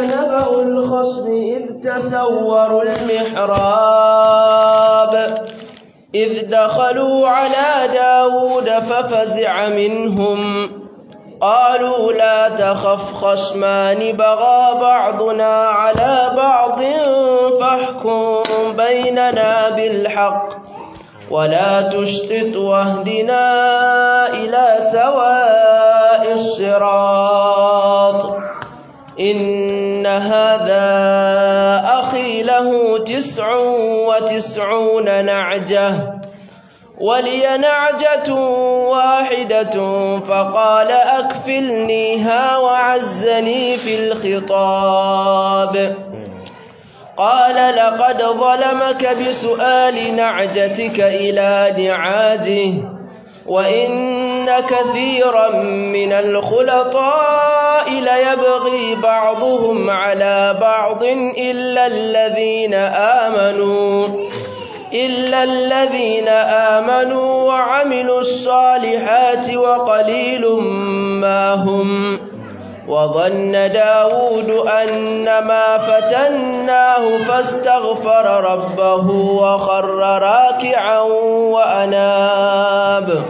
نبأ الخصم إذ تسوروا المحراب إذ دخلوا على داود ففزع منهم قالوا لا تخف خصمان بغى بعضنا على بعض فاحكم بيننا بالحق ولا تشتت واهدنا إلى سواء الصراط إن هذا أخي له تسع وتسعون نعجة ولي نعجة واحدة فقال أكفلنيها وعزني في الخطاب قال لقد ظلمك بسؤال نعجتك إلى نعاجه وإن كثيرا من الخلطاء ليبغي بعضهم على بعض إلا الذين آمنوا إلا الذين آمنوا وعملوا الصالحات وقليل ما هم وظن داود أنما فتناه فاستغفر ربه وخر راكعا وأناب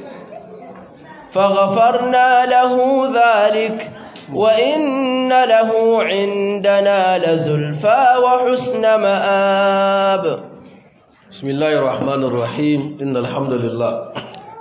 فغفرنا له ذلك وإن له عندنا لزلفى وحسن مآب بسم الله الرحمن الرحيم إن الحمد لله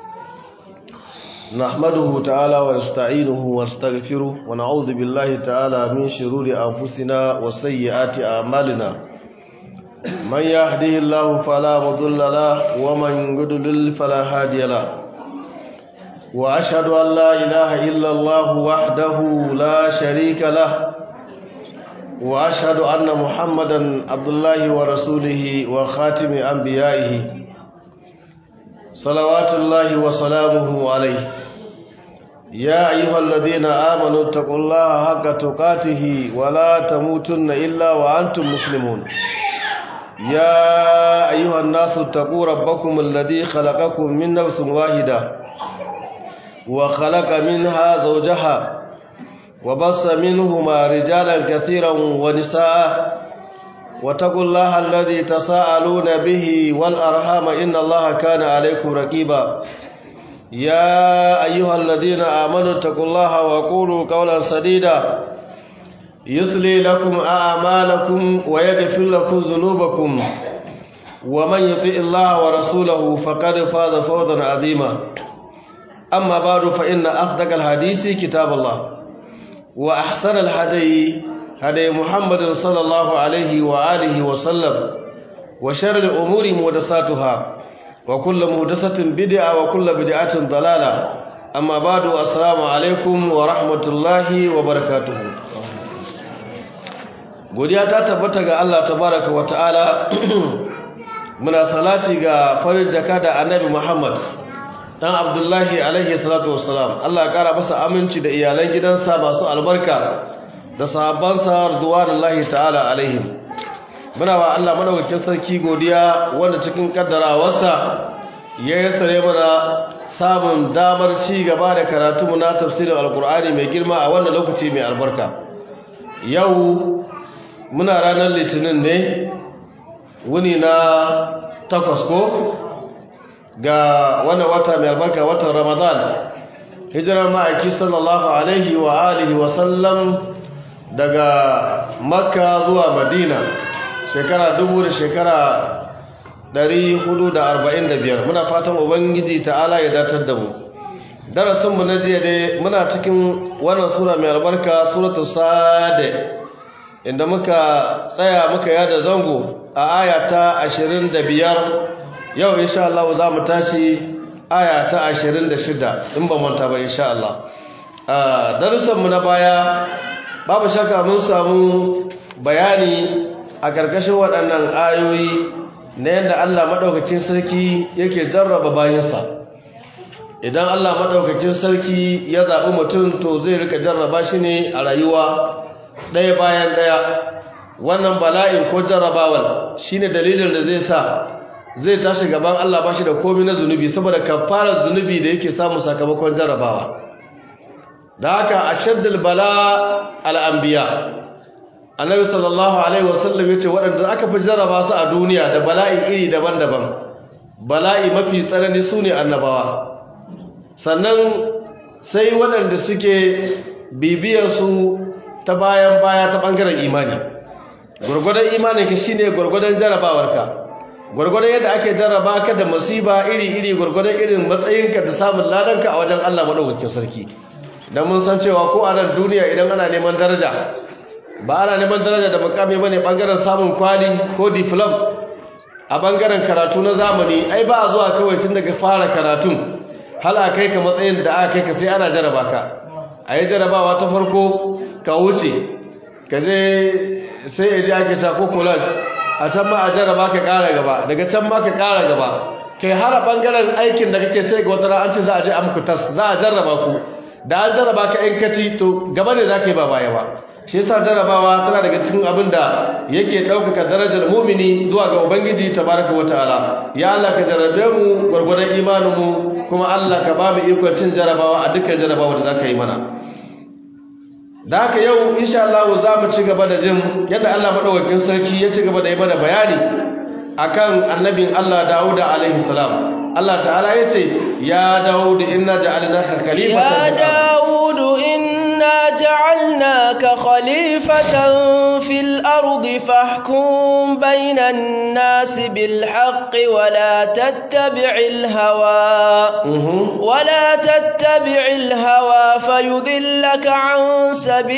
نحمده تعالى ونستعينه ونستغفره ونعوذ بالله تعالى من شرور أنفسنا وسيئات أعمالنا من يهده الله فلا مضل له ومن يضلل فلا هادي له وأشهد أن لا إله إلا الله وحده لا شريك له وأشهد أن محمدا عبد الله ورسوله وخاتم أنبيائه صلوات الله وسلامه عليه يا أيها الذين آمنوا اتقوا الله حق تقاته ولا تموتن إلا وأنتم مسلمون يا أيها الناس اتقوا ربكم الذي خلقكم من نفس واحدة وخلق منها زوجها وبص منهما رجالا كثيرا ونساء واتقوا الله الذي تساءلون به والأرحام إن الله كان عليكم رقيبا يا أيها الذين آمنوا اتقوا الله وقولوا قولا سديدا يصلي لكم أعمالكم ويغفر لكم ذنوبكم ومن يطع الله ورسوله فقد فاز فوزا عظيما أما بعد فإن أصدق الحديث كتاب الله وأحسن الهدي هدي محمد صلى الله عليه وآله وسلم وشر الأمور محدثاتها وكل محدثة بدعة وكل بدعة ضلالة أما بعد السلام عليكم ورحمة الله وبركاته godiya ta tabbata ga Allah tabaraka wa ta'ala muna salati ga farin jaka da annabi Muhammad dan Abdullahi alaihi salatu wassalam Allah ya kara masa aminci da iyalan gidansa masu albarka da sahabbansa radwanullahi ta'ala alaihim muna wa Allah madaukakin sarki godiya wanda cikin kaddarawarsa ya yassare mana samun damar ci gaba da karatu mu na tafsirin alkur'ani mai girma a wannan lokaci mai albarka yau muna ranar litinin ne wuni na takwas ko ga wannan wata mai albarka watan ramadan hijirar ma'aiki sallallahu alaihi wa alihi wa sallam daga makka zuwa madina shekara dubu da shekara ɗari hudu da arba'in da biyar muna fatan ubangiji ta'ala ya datar da mu darasinmu na jiya dai muna cikin wannan sura mai albarka suratul sade inda muka tsaya muka yada zango a aya ta ashirin da biyar yau insha Allah za mu tashi aya ta ashirin da shida in ba manta ba insha Allah darussanmu na baya babu shaka mun samu bayani a ƙarƙashin waɗannan ayoyi na yadda Allah maɗaukakin sarki yake jarraba bayansa idan Allah maɗaukakin sarki ya zaɓi mutum to zai rika jarraba shi ne a rayuwa ɗaya bayan ɗaya wannan bala'in ko jarrabawar shi ne dalilin da zai sa zai tashi gaban Allah ba shi da komi na zunubi saboda kafarar zunubi da yake samu sakamakon jarrabawa da haka a shaddal bala al'ambiya annabi sallallahu alaihi wasallam yace waɗanda aka fi jarraba su a duniya da bala'i iri daban-daban bala'i mafi tsanani sune annabawa sannan sai waɗanda suke bibiyar su ta bayan baya ta ɓangaren imani gwargwadon imaninka shine gwargwadon jarrabawarka gwargwadon yadda ake jarraba ka da masiba iri-iri gwargwadon irin matsayinka da samun ladanka a wajen Allah maɗaukakin sarki don mun san cewa ko a nan duniya idan ana neman daraja ba ana neman daraja da makami ba ne ɓangaren samun kwali ko diplom a ɓangaren karatu na zamani ai ba a zuwa kawai tun daga fara karatun hala kai ka matsayin da aka kai ka sai ana jarraba ka a yi jarrabawa ta farko ka wuce ka je sai ya ji ake ta ko collage a can ma a jarraba ka ƙara gaba daga can ma ka ƙara gaba kai har a ɓangaren aikin da kake sai ga wata an ce za a je a muku tas za a jarraba ku da an jarraba ka in kaci to gaba ne za ka yi ba baya ba shi yasa jarrabawa tana daga cikin abin da yake ɗaukaka darajar mumini zuwa ga ubangiji tabaraka wa ta'ala ya Allah ka jarrabe mu gwargwadon imanin mu kuma Allah ka ba mu ikon cin jarrabawa a dukkan jarrabawa da za ka yi mana da haka yau insha Allah za mu ci gaba da jin yadda Allah madaukakin sarki ya ci gaba da yi mana bayani akan annabin Allah Dawuda alaihi salam Allah ta'ala ya ce ya Dawud inna ja'alnaka khalifatan ya Dawud inna ja'alnaka khalifatan fil ardi fahkum bainan nas bil haqqi wa la tattabi'il hawa wa la tattabi'il hawa fayudhillaka an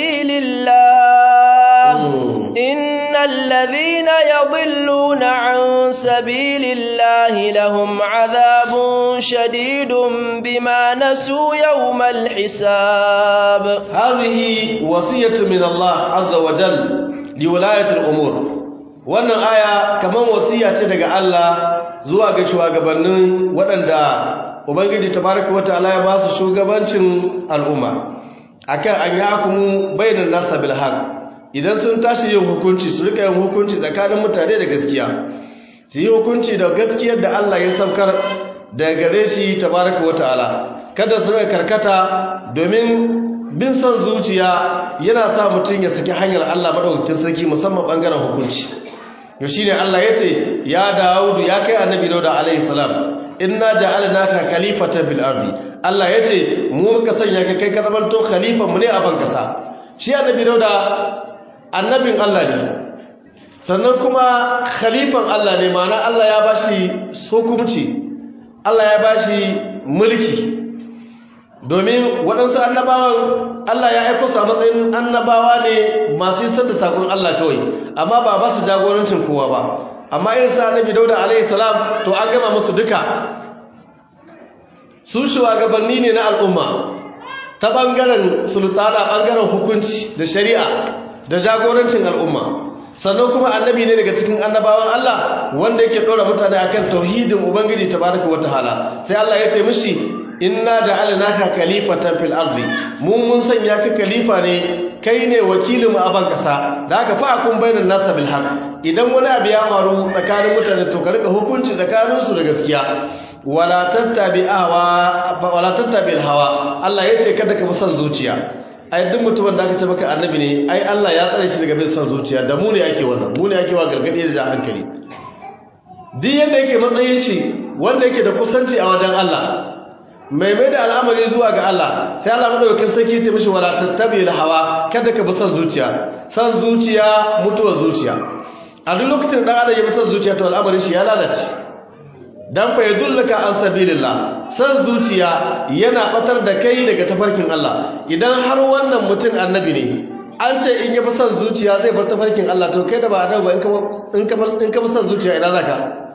sabilillah innal ladhina yadhilluna an sabilillahi lahum 'adhabun shadidun bima nasu yawmal hisab hadhihi wasiyatu min Allah azza wa jal liwilayatil umur wannan aya kaman wasiya ce daga Allah zuwa ga shugabannin waɗanda ubangiji tabaraka wa ta'ala ya ba su shugabancin al'umma akan an yakumu bainan nasa bil haqq idan sun tashi yin hukunci su rika yin hukunci tsakanin mutane da gaskiya su yi hukunci da gaskiyar da Allah ya saukar da gare shi tabaraka wa ta'ala kada su rika karkata domin bin son zuciya yana sa mutum ya saki hanyar Allah madaukakin sarki musamman bangaren hukunci to shine Allah yace ya Dawud ya kai annabi Dawud alaihi salam inna ja'alnaka khalifatan fil ardi Allah yace mu muka sanya ka kai ka zamanto khalifan mu ne a ban kasa shi annabi Dawud annabin Allah ne sannan kuma khalifan Allah ne ma'ana Allah ya bashi hukunci Allah ya bashi mulki domin waɗansu annabawan Allah ya aiko su a matsayin annabawa ne masu isar da sakon Allah kawai amma ba ba su jagorancin kowa ba amma irin sa annabi Dauda alaihi salam to an gama musu duka su shugabanni ne na al'umma ta bangaren sultana bangaren hukunci da shari'a da jagorancin al'umma sannan kuma annabi ne daga cikin annabawan Allah wanda yake dora mutane akan tauhidin ubangiji tabaraka wataala sai Allah ya ce mishi inna ja'alnaka khalifatan fil ardi mu mun sanya ka khalifa ne kai ne wakilin a ban kasa da haka fa akun bainan nasa bil haqq idan wani abu ya faru tsakanin mutane to ka rika hukunci tsakanin su da gaskiya wala tattabi hawa wala tattabi hawa Allah yace kada ka bi son zuciya ai duk mutumin da aka ce maka annabi ne ai Allah ya tsare shi daga bin son zuciya da mu ne ake wannan mu ne ake wa gargadi da hankali duk yanda yake matsayin shi wanda yake da kusanci a wajen Allah mai mai da al'amari zuwa ga Allah sai Allah madaukakin sarki ce mishi wala tattabi hawa kada ka bi son zuciya son zuciya mutuwar zuciya a duk lokacin da adam ya bi son zuciya to al'amarin shi ya lalace dan fa yadullaka an sabilillah san zuciya yana batar da kai daga tafarkin Allah idan har wannan mutum annabi ne an ce in ya fi son zuciya zai bar tafarkin Allah to kai da ba annabi ba in ka in ka fi son zuciya ina zaka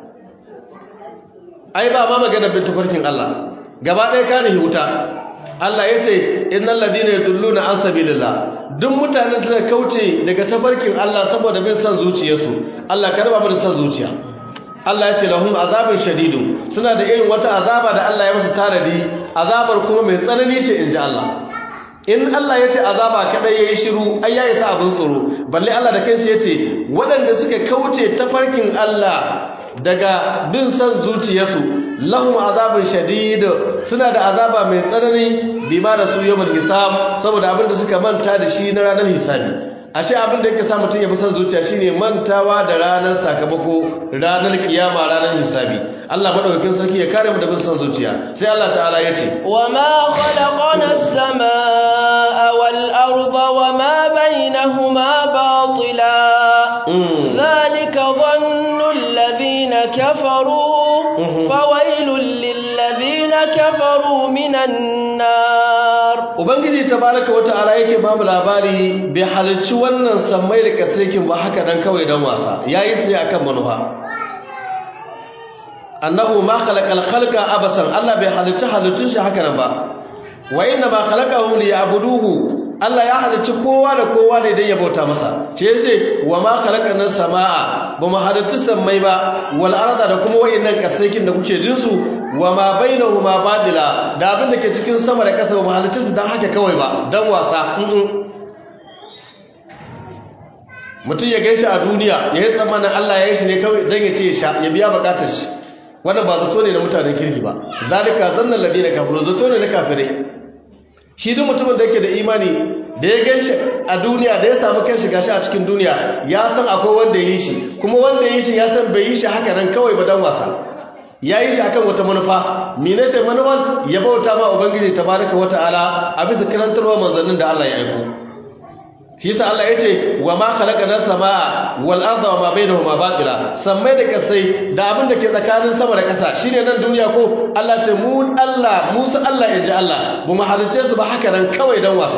ai ba ma magana bin tafarkin Allah gaba ɗaya ka ne wuta Allah ya ce innal ladina yadulluna an sabilillah duk mutanen da suka kauce daga tafarkin Allah saboda bin son zuciyarsu Allah ka raba mu da son zuciya Allah ya ce lahum azabin shadidu suna da irin wata azaba da Allah ya musu tanadi azabar kuma mai tsanani ce inji Allah in Allah ya ce azaba kadai yayi shiru ai ya isa abin tsoro balle Allah da kanshi ya ce waɗanda suka kauce tafarkin Allah daga bin son zuciyarsu lahum azabin shadid suna da azaba mai tsanani bima da su yawmal hisab saboda abin da suka manta da shi na ranar hisabi ashe abin da yake sa mutum ya fi son zuciya shine mantawa da ranar sakamako ranar kiyama ranar hisabi Allah madaukakin sarki ya kare mu da bin son zuciya sai Allah ta'ala ya ce وما خلقنا السماء والأرض وما بينهما باطلا ذلك ظن الذين كفروا فويل للذين كفروا من النار ubangiji tabaraka wa ta'ala yake babu labari bai halicci wannan sammai da kasaikin ba haka dan kawai dan wasa yayi sai akan manufa annahu ma khalaqal khalqa abasan Allah bai halicci halittun shi haka nan ba wa inna ma khalaqahum liya'buduhu Allah ya halicci kowa da kowa ne dan ya bauta masa shi yace wa ma khalaqanas samaa ba mu halicci sammai ba wal arda da kuma wayannan kasaikin da kuke jin su wa ma bainahuma badila da abin da ke cikin sama da ƙasa ba mu halicci su dan haka kawai ba dan wasa mutum ya gaishe a duniya ya yi tsammanin Allah ya yi shi ne kawai dan ya ce ya sha ya biya bukatar shi wannan ba zato ne na mutanen kirki ba zalika zannan ladina kafiru zato ne na kafirai shi duk mutumin da yake da imani da ya ganshi a duniya da ya samu kanshi gashi a cikin duniya ya san akwai wanda ya yi shi kuma wanda ya yi shi ya san bai yi shi haka nan kawai ba dan wasa ya yi shi akan wata manufa mene ce manufan ya bauta ma ubangiji tabaraka wata'ala a bisa karantarwa manzannin da Allah ya aiko shi yasa Allah yace wa ma khalaqana samaa wal arda wa ma bainahuma batila sammai da kasai da abin da ke tsakanin sama da kasa shine nan duniya ko Allah ce mu Allah Musa Allah yaji Allah bu mu halice su ba haka nan kawai dan wasa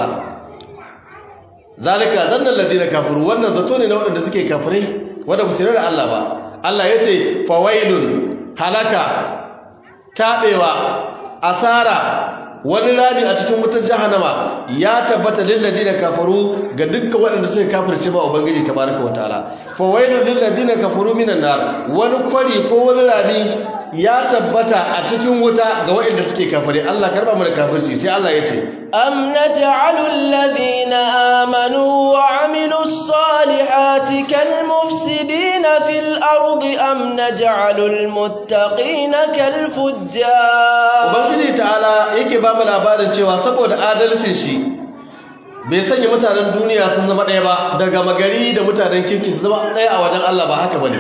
zalika zannan ladina kafiru wannan zato ne na waɗanda suke kafirai wanda ba su da Allah ba Allah yace fawailun halaka tabewa asara wani rami a cikin wutar jahannama ya tabbata lil ladina kafaru ga dukkan waɗanda suka kafirce ba ubangiji tabaraka wa ta'ala fa wailul lil ladina kafaru minan nar wani kwari ko wani rami ya tabbata a cikin wuta ga waɗanda suke kafire Allah karba mu da kafirci sai Allah ya ce am naj'alu alladhina amanu wa 'amilus salihati kal mufsidina fil ardi am naj'alu al muttaqina kal fujjar ubangiji ta'ala yake ba mu labarin cewa saboda adalcin shi bai sanya mutanen duniya sun zama ɗaya ba daga magari da mutanen kirki su zama ɗaya a wajen Allah ba haka bane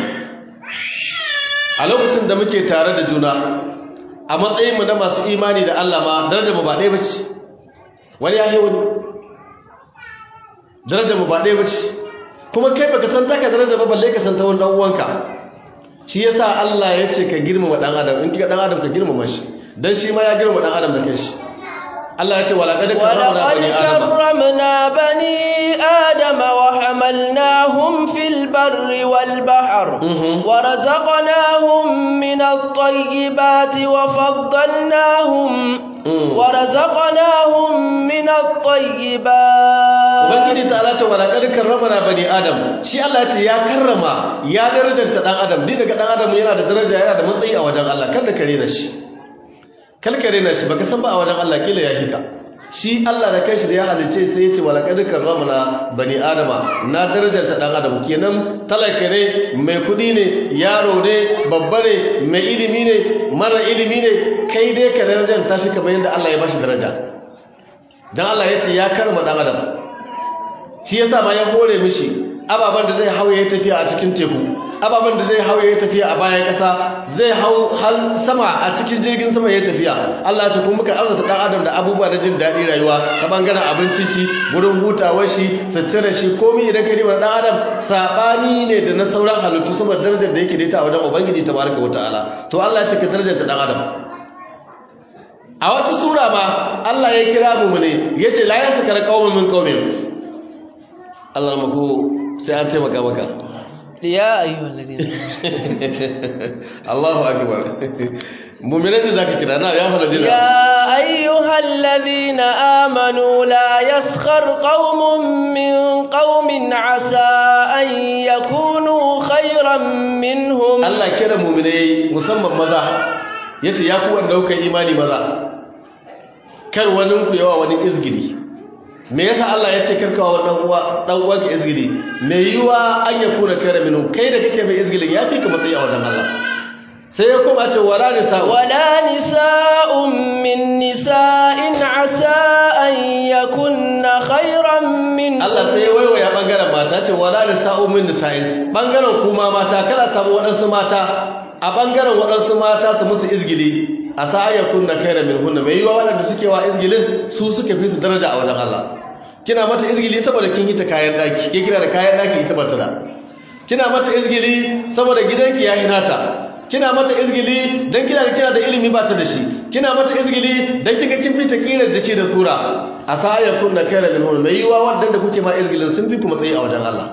a lokacin da muke tare da juna a matsayinmu na masu imani da Allah ma darajar mu ba ɗaya bace wani ya yi wani darajar mu ba ɗaya bace kuma kai baka san taka darajar ba balle ka san ta wani dan uwanka shi yasa Allah ya ce ka girmama dan adam in kika dan adam ka girmama shi dan shi ma ya girmama dan adam da kanshi Allah ya ce wala qad karramna bani adam wa hamalnahum fil barri wal bahr wa razaqnahum min at-tayyibati wa faddalnahum wa razaqnahum min at-tayyibat Ubangiji ta'ala ce wala qad karramna bani adam shi Allah ya ce ya karrama ya darajanta dan adam din daga dan adam yana da daraja yana da matsayi a wajen Allah kada kare na shi kalkare na shi baka san ba a wajen Allah kila ya hika shi Allah da kanshi da ya halice sai ya ce wala qad karramna bani adama na darajar ta dan adam kenan talaka ne mai kudi ne yaro ne babba ne mai ilimi ne mara ilimi ne kai dai ka darajar ta shi kamar yadda Allah ya bashi daraja dan Allah ya ce ya karma dan adam shi yasa ma ya hore mishi ababan da zai hauye tafiya a cikin teku ababen da zai hau ya tafiya a bayan ƙasa zai hau har sama a cikin jirgin sama ya tafiya Allah ce kuma muka arzuta ɗan adam da abubuwa na jin daɗi rayuwa ta ɓangaren abinci shi wurin hutawar shi sutura shi komai idan ka riba ɗan adam saɓani ne da na sauran halittu saboda darajar da yake da ita a wajen ubangiji ta baraka wa ta'ala to Allah ce ka darajar ta ɗan adam a wata sura ma Allah ya kira mu ne ya ce la yasa kar qaumin min qaumin Allah mako sai an taimaka maka يا أيها الذين الله أكبر مؤمنين ذاك كده نعم يا الذين يا أيها الذين آمنوا لا يسخر قوم من قوم عسى أن يكونوا خيرا منهم الله كده مؤمنين مسمى مزا yace ya ku wanda kuka imani maza kar wani ku yawa wani izgiri me yasa Allah ya ce karkawa wannan uwa dan uwa ka izgili me yiwa an ya kuna kare minu kai da kake mai izgilin ya fi ka matsayi a wajen Allah sai ya koma ce wala nisa wala nisa'un min nisa'in asa an yakunna khairan min Allah sai ya waiwaya bangaren mata ce wala nisa'u min nisa'in bangaren kuma mata kada samu waɗansu mata a bangaren waɗansu mata su musu izgili a sa'ayar kunna kaira min hunna mai yiwa waɗanda suke wa izgilin su suka fi su daraja a wajen Allah kina mata izgili saboda kin yi ta kayan daki ke kina da kayan daki ita bata da kina mata izgili saboda gidanki ya hinata kina mata izgili dan kina da kina da ilimi ba ta da shi kina mata izgili dan kika kin fita kirar jiki da sura asaya kunna kaira min hunna mai yiwa wadanda kuke ma izgilin sun fi ku matsayi a wajen Allah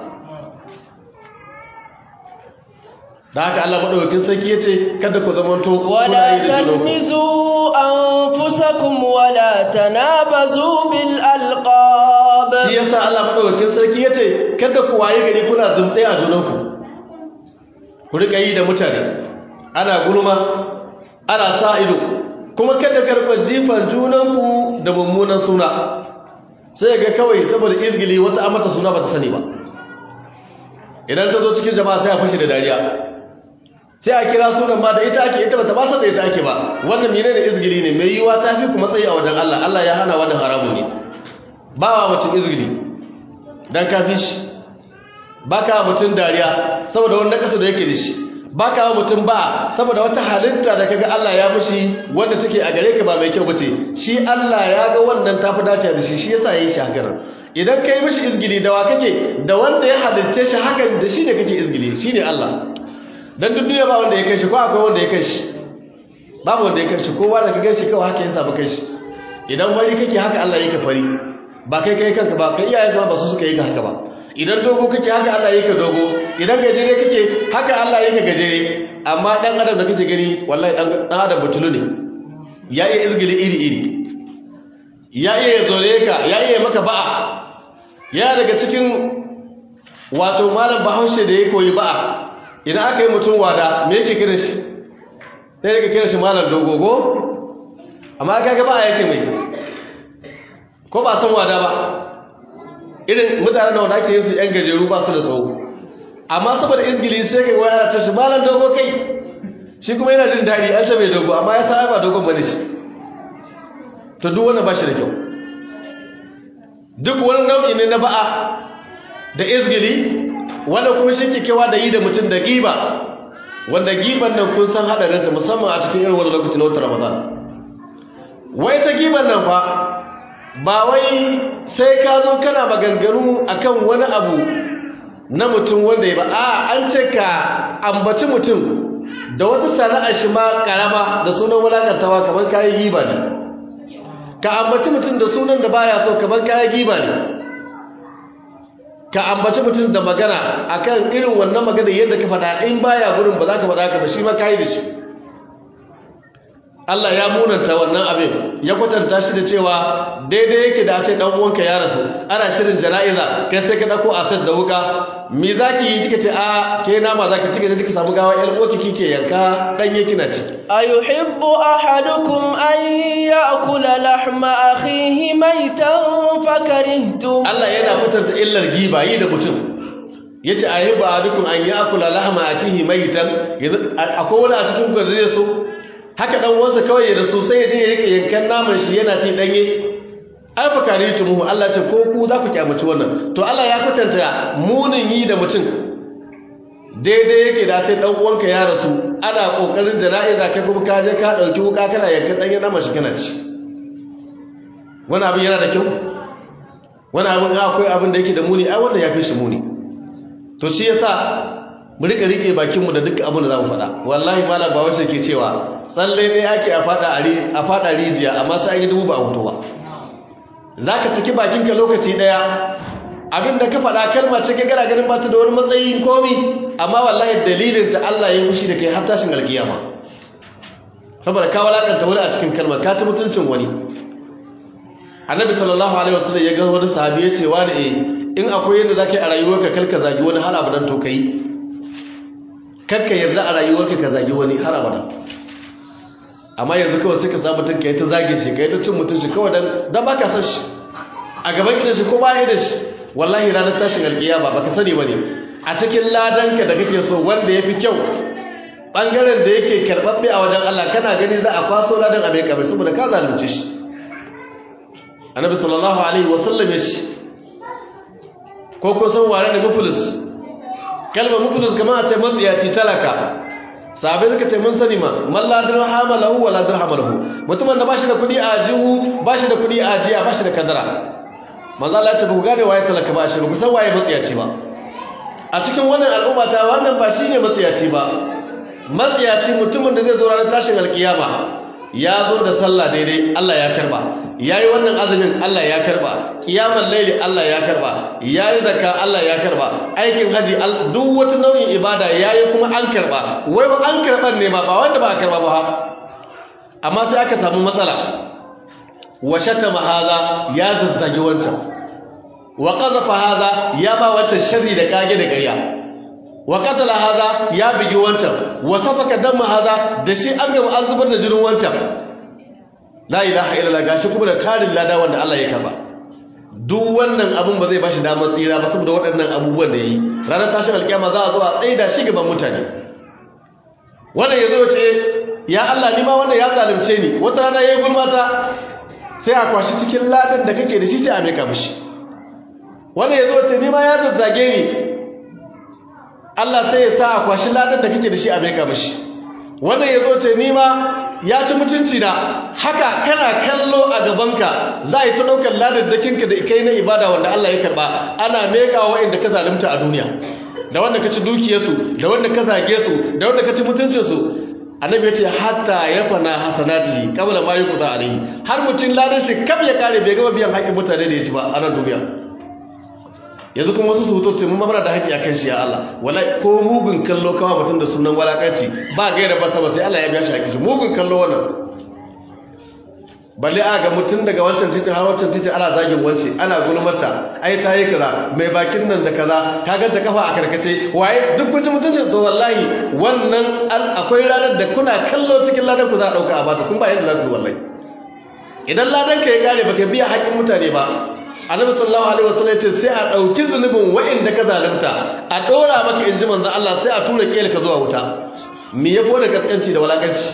da haka Allah madaukakin sarki yace kada ku zamanto wala talmizu anfusakum wala tanabazu bil alqab shi yasa Allah madaukakin sarki yace kada ku waye gari kuna zumtse a junanku ku rika yi da mutane ana gulma ana sa ido kuma kada karɓar jifan junanku da mummunan suna sai ga kawai saboda izgili wata amata suna ba ta sani ba idan ta zo cikin jama'a sai a fashe da dariya sai a kira sunan ma da ita ake ita ba ta basa da ita ake ba wannan mene da izgili ne mai yiwa ta fi ku matsayi a wajen Allah Allah ya hana wannan haramun ne ba wa mutum izgili dan ka fi shi ba ka mutum dariya saboda wani nakasu da yake da shi ba ka mutum ba saboda wata halitta da kaga Allah ya mushi wanda take a gare ka ba mai kyau bace shi Allah ya ga wannan tafi dace da shi shi yasa yayi shi haka idan kai mishi izgili da wa kake da wanda ya halicce shi hakan da shi ne kake izgili shine Allah dan duk duniya ba wanda ya kai shi ko akwai wanda ya kai shi babu wanda ya kai shi kowa da ka gan shi kawai haka ya samu kai shi idan wari kake haka Allah yake fari ba kai kai kanka ba kai iyayenka ba su suka yi ka haka ba idan dogo kake haka Allah yake dogo idan gajere kake haka Allah yake gajere amma dan adam da kake gani wallahi dan adam butulu ne ya iya izgili iri iri ya iya zore ka ya iya maka ba'a ya daga cikin wato malam bahaushe da ya koyi ba'a idan aka yi mutum wada me yake kira shi sai yake kira shi malam dogogo amma kaga ba'a yake mai ko ba san wada ba irin mutanen da wanda ake yin su yan gajeru ba su da tsawo amma saboda ingili sai kai waya ta shi malam dogo kai shi kuma yana jin daɗi an ta mai dogo amma ya sa ba dogon bane shi to duk wannan ba shi da kyau duk wani nau'i ne na ba'a da izgili wanda kuma shi ke kewa da yi da mutum da giba wanda giban nan kun san haɗarinta musamman a cikin irin wani lokaci na wata ramadan wai ta giban nan fa ba wai sai ka zo kana maganganu akan wani abu na mutum wanda ya ba a an ce ka ambaci mutum da wata sana'a shi ma karama da sunan wulakantawa kamar kayan giba ne ka ambaci mutum da sunan da baya so kamar kayan giba ne ka ambaci mutum da magana akan irin wannan magana yadda ka faɗa in baya gurin ba za ka faɗa ka ba shi ma kayi da shi Allah ya munanta wannan abin ya kwatanta shi da cewa daidai yake da ce dan uwanka ya rasu ana shirin jana'iza kai sai ka dauko asad da wuka me zaki yi kika ce a ke nama zaki cike da kika samu gawa yar uwarki kike yanka dan yake na ci ayuhibbu ahadukum an ya'kula lahma akhihi maytan fakarihtum Allah yana kwatanta illar giba yi da mutum yace ayuhibbu ahadukum an ya'kula lahma akhihi maytan akwai wani a cikin ku zai so haka dan wansa kawai da su sai ya je ya rike yankan naman shi yana ci danye ai fa karitu mu Allah ce ko ku za ku kyamaci wannan to Allah ya kwatanta munin yi da mutum daidai yake da ce dan uwanka ya rasu ana kokarin jana'iza kai kuma ka je ka dauki wuka kana yankan danye naman shi kana ci wani abin yana da kyau wani abin akwai abin da yake da muni ai wanda ya fi shi muni to shi yasa mu rika rike bakinmu da duk abin da za mu faɗa wallahi malam ba wace ke cewa tsalle ne ake a faɗa rijiya amma sai an yi dubu ba a ba za ka saki bakinka lokaci ɗaya abin da ka faɗa kalma ce ka gara ganin ba ta da wani matsayin komi amma wallahi dalilin ta Allah ya fushi da kai har tashin alkiyama saboda ka walakanta wani a cikin kalma ka ta mutuncin wani annabi sallallahu alaihi wasallam ya ga wani sahabi ya ce wani eh in akwai yadda zaka yi a rayuwarka kalka zagi wani har abadan to kai karka yarda a rayuwarka ka zagi wani har abada amma yanzu kawai sai ka samu mutum ka yi ta zage shi ka yi ta cin mutum shi kawai dan dan baka san shi a gaban gidan shi ko baya da shi wallahi ranar tashin alkiyama baka sani bane a cikin ladanka da kake so wanda yafi kyau bangaren da yake karbabbe a wajen Allah kana gani za a kwaso ladan a mai kamar saboda ka zalunce shi annabi sallallahu alaihi wasallam ya ce ko ko san wane ne muflis kalmar muflis kamar a ce matsiyaci talaka sabai suka ce mun sani ma man la dirhama lahu wala dirhama lahu mutumin da bashi da kudi a jihu bashi da kudi a jiya bashi da kadara manzo Allah ya ce ba ku gane waye talaka ba shi ba ku san waye matsiyaci ba a cikin wannan al'umma ta wannan ba shine matsiyaci ba matsiyaci mutumin da zai zo ranar tashin alkiyama ya zo da sallah daidai Allah ya karba yayi wannan azumin Allah ya karba kiyamar laili Allah ya karba yayi zakka Allah ya karba aikin haji duk wata nau'in ibada yayi kuma an karba wai ba an karban ne ma ba wanda ba a karba ba amma sai aka samu matsala wa shatama hadha ya zazzagi wancan wa qazafa hadha ya ba wancan sharri da kage da ƙarya wa qatala hadha ya bigi wancan wa safaka damma hadha da shi an gaba an zubar da jinin wancan la ilaha illallah gashi kuma da tarin lada wanda Allah ya karba duk wannan abun ba zai bashi damar tsira ba saboda waɗannan abubuwan da yayi ranar tashin alkiyama za a zo a tsaida shi gaban mutane wannan yazo ce ya Allah ni ma wanda ya zalunce ni wata rana yayi gulmata sai a kwashi cikin ladan da kake da shi sai a meka mishi wannan yazo ce ni ma ya zazzage ni Allah sai ya sa a kwashi ladan da kake da shi a meka mishi wannan yazo ce ni ma ya ci mutunci na haka kana kallo a gabanka za a yi ta ɗaukar ladaddakinka da kai na ibada wanda Allah ya karba ana meka wa inda ka zalunta a duniya da wanda ka ci dukiyarsu da wanda ka zage su da wanda ka ci mutuncinsu annabi ya ce hatta ya fana hasanati kabla ma yi kuza alaihi har mutum ladan shi kaf ya kare bai gama biyan haƙƙin mutane da ya ci ba a nan duniya yanzu kuma wasu su hutu ce mun mamara da haƙƙi a kan shi ya Allah wala ko mugun kallo kawa mutum da sunan walakanci ba gaira ba sama sai Allah ya biya shi haƙƙi shi mugun kallo wannan balle a ga mutum daga wancan titi har wancan titi ana zagin wance ana gulmata ai ta yi kaza mai bakin nan da kaza ka ganta kafa a karkace waye duk kun ji mutuncin to wallahi wannan akwai ranar da kuna kallo cikin ladan ku za a dauka a bata kun ba yadda za ku wallahi idan ladan ka ya kare baka biya haƙƙin mutane ba annabi sallallahu alaihi wasallam ce sai a dauki zunubin wa'inda ka zalunta a dora maka inji manzon Allah sai a tura kiyar ka zuwa wuta me yafi da kaskanci da walakanci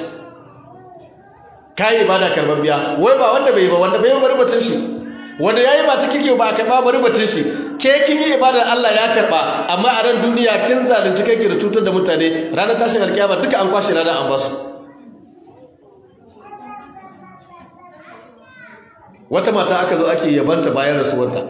kai ibada karbabbiya wai ba wanda bai ba wanda bai bari batun shi wanda yayi ba cikin kirki ba ka ba bari batun shi ke kin yi ibadar Allah ya karba amma a ran duniya kin zalunci kai da cutar da mutane ranar tashin alkiyama duka an kwashe ladan an basu wata mata aka zo ake yabanta bayan rasuwarta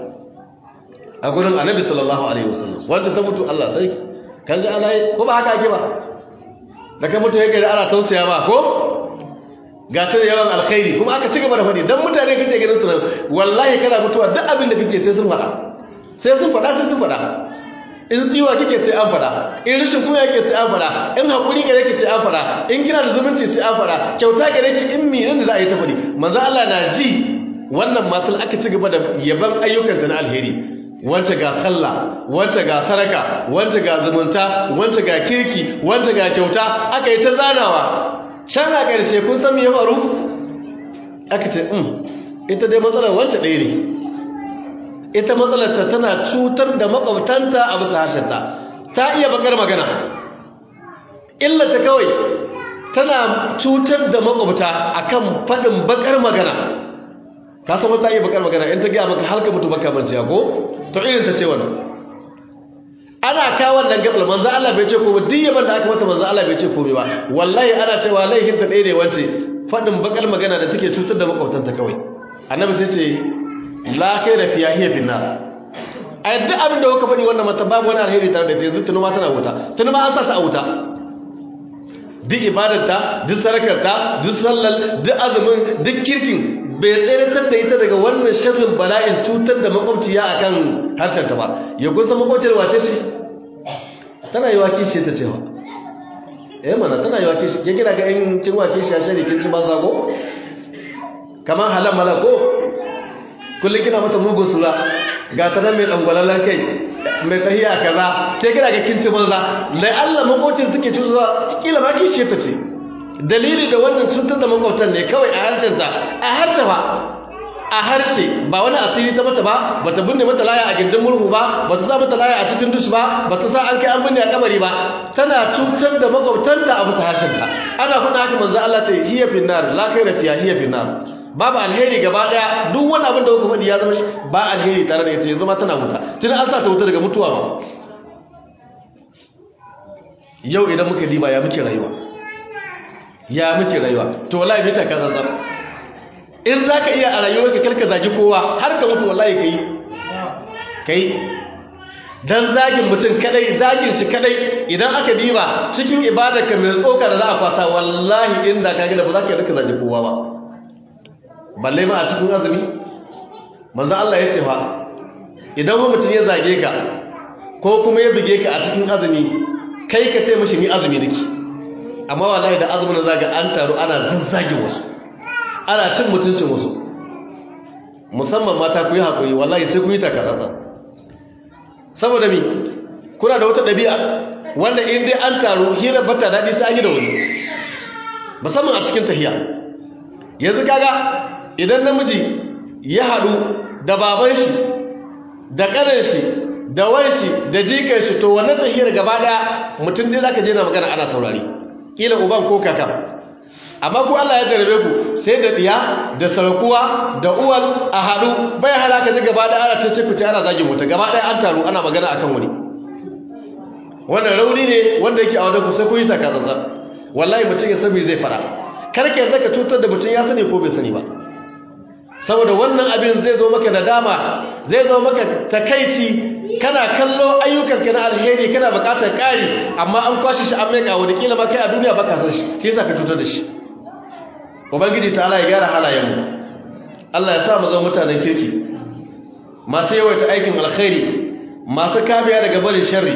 a gurin annabi sallallahu alaihi wasallam wanda ta mutu Allah dai kan ji Allah ko ba haka ake ba da kai mutu yake da ana tausaya ba ko ga ta yawan alkhairi kuma aka ci gaba da faɗi dan mutane kake ganin su wallahi kana mutuwa duk abin da kake sai sun faɗa sai sun faɗa sai sun faɗa in tsiwa kike sai an faɗa in rashin kuya kike sai an faɗa in hakuri gare ki sai an faɗa in kina da zumunci sai an faɗa kyauta gare ki in minan da za a yi ta faɗi manzo Allah na ji wannan matal aka ci gaba da yaban ayyukan na alheri wance ga sallah wance ga saraka wance ga zumunta wance ga kirki wance ga kyauta aka yi ta zanawa can a ƙarshe kun san me ya faru aka ce um ita dai matsalar wance ɗaya ne ita matsalar ta tana cutar da makwabtanta a bisa harshenta ta iya bakar magana illata kawai tana cutar da makwabta akan faɗin bakar magana ka san wata iya bakar magana in ta gaya maka halka mutu baka manciya ko to irin ta ce wannan ana kawo wannan gabal manzo Allah bai ce komai duk yaban da aka mata manzo Allah bai ce komai ba wallahi ana cewa laihin ta ɗaya ne wance fadin bakar magana da take cutar da makwabtanta kawai annabi sai ce la khaira fiya hiya finna ai duk abin da kuka faɗi wannan mata babu wani alheri tare da ita yanzu tunu ma tana wuta tunu ma an sa ta a wuta duk ibadarta duk sarakarta duk sallal duk azumin duk kirkin bai tseratar da ita daga wannan sharrin bala'in cutar da makwabciya a kan harshenta ba ya kusa makwabciyar wace ce tana yi wa kishi ta cewa eh mana tana yi wa kishi ya gina ga yin cin wa kishi a shari kin ci banza ko kamar halar mala ko kullum kina mata mugun sura ga ta nan mai ɗangwalalar kai mai tahiya kaza ke gina ga kin ci banza lai allah makwabciyar take cutarwa kila ma kishi ta ce dalili da wannan cutar da makwabtan ne kawai a harshenta a harshe ba a harshe ba wani asiri ta mata ba ba ta binne mata laya a gindin murhu ba ba ta sa mata laya a cikin dush ba ba ta sa an kai an binne a kabari ba tana cutar da makwabtanta a bisa harshenta ana faɗa haka manzo Allah ce hiya finnar la khaira fiha hiya finnar babu alheri gaba daya duk wani abin da kuka faɗi ya zama ba alheri tare da ita yanzu ma tana wuta tun an sa ta wuta daga mutuwa ba yau idan muka diba ya muke rayuwa ya muke rayuwa to wallahi mita ka zanzan in za ka iya a rayuwar ka karka zagi kowa har ka mutu wallahi ka yi ka yi don zagin mutum kadai zagin shi kadai idan aka diba cikin ibadar ka mai tsoka da za a kwasa wallahi inda ka gina ba za ka yi zagi kowa ba balle ma a cikin azumi manzo Allah ya ce fa idan mutum ya zage ka ko kuma ya buge ka a cikin azumi kai ka ce mishi ni azumi nake amma wallahi da azumin zaga an taru ana zazzage wasu ana cin mutuncin wasu musamman mata ku yi haƙuri wallahi sai ku yi takatsatsa saboda mi kuna da wata ɗabi'a wanda in dai an taru hira bata daɗi sai an yi da wani musamman a cikin tahiya yanzu kaga idan namiji ya haɗu da baban shi da ƙanan shi da wanshi da jikan shi to wannan tahiyar gaba ɗaya mutum dai zaka je na magana ana saurari kila uban ko kaka amma ku Allah ya jarabe ku sai da diya da sarakuwa da uwal a haɗu bai halaka ji gaba ɗaya ana cece fita ana zagin wuta gaba ɗaya an taru ana magana akan wani wannan rauni ne wanda yake a wajen ku sai ku yi takatsantsan wallahi mutum ya sani zai fara karka yadda ka cutar da mutum ya sani ko bai sani ba saboda wannan abin zai zo maka nadama zai zo maka takaici kana kallo ayyukanka na alheri kana bukatar ƙari amma an kwashe shi an meka wani kila ma kai a duniya baka san shi shi yasa ka cutar da shi ubangiji ta Allah ya gyara halayen mu Allah ya sa mu zama mutanen kirki masu yawaita aikin alkhairi masu kamiya daga barin sharri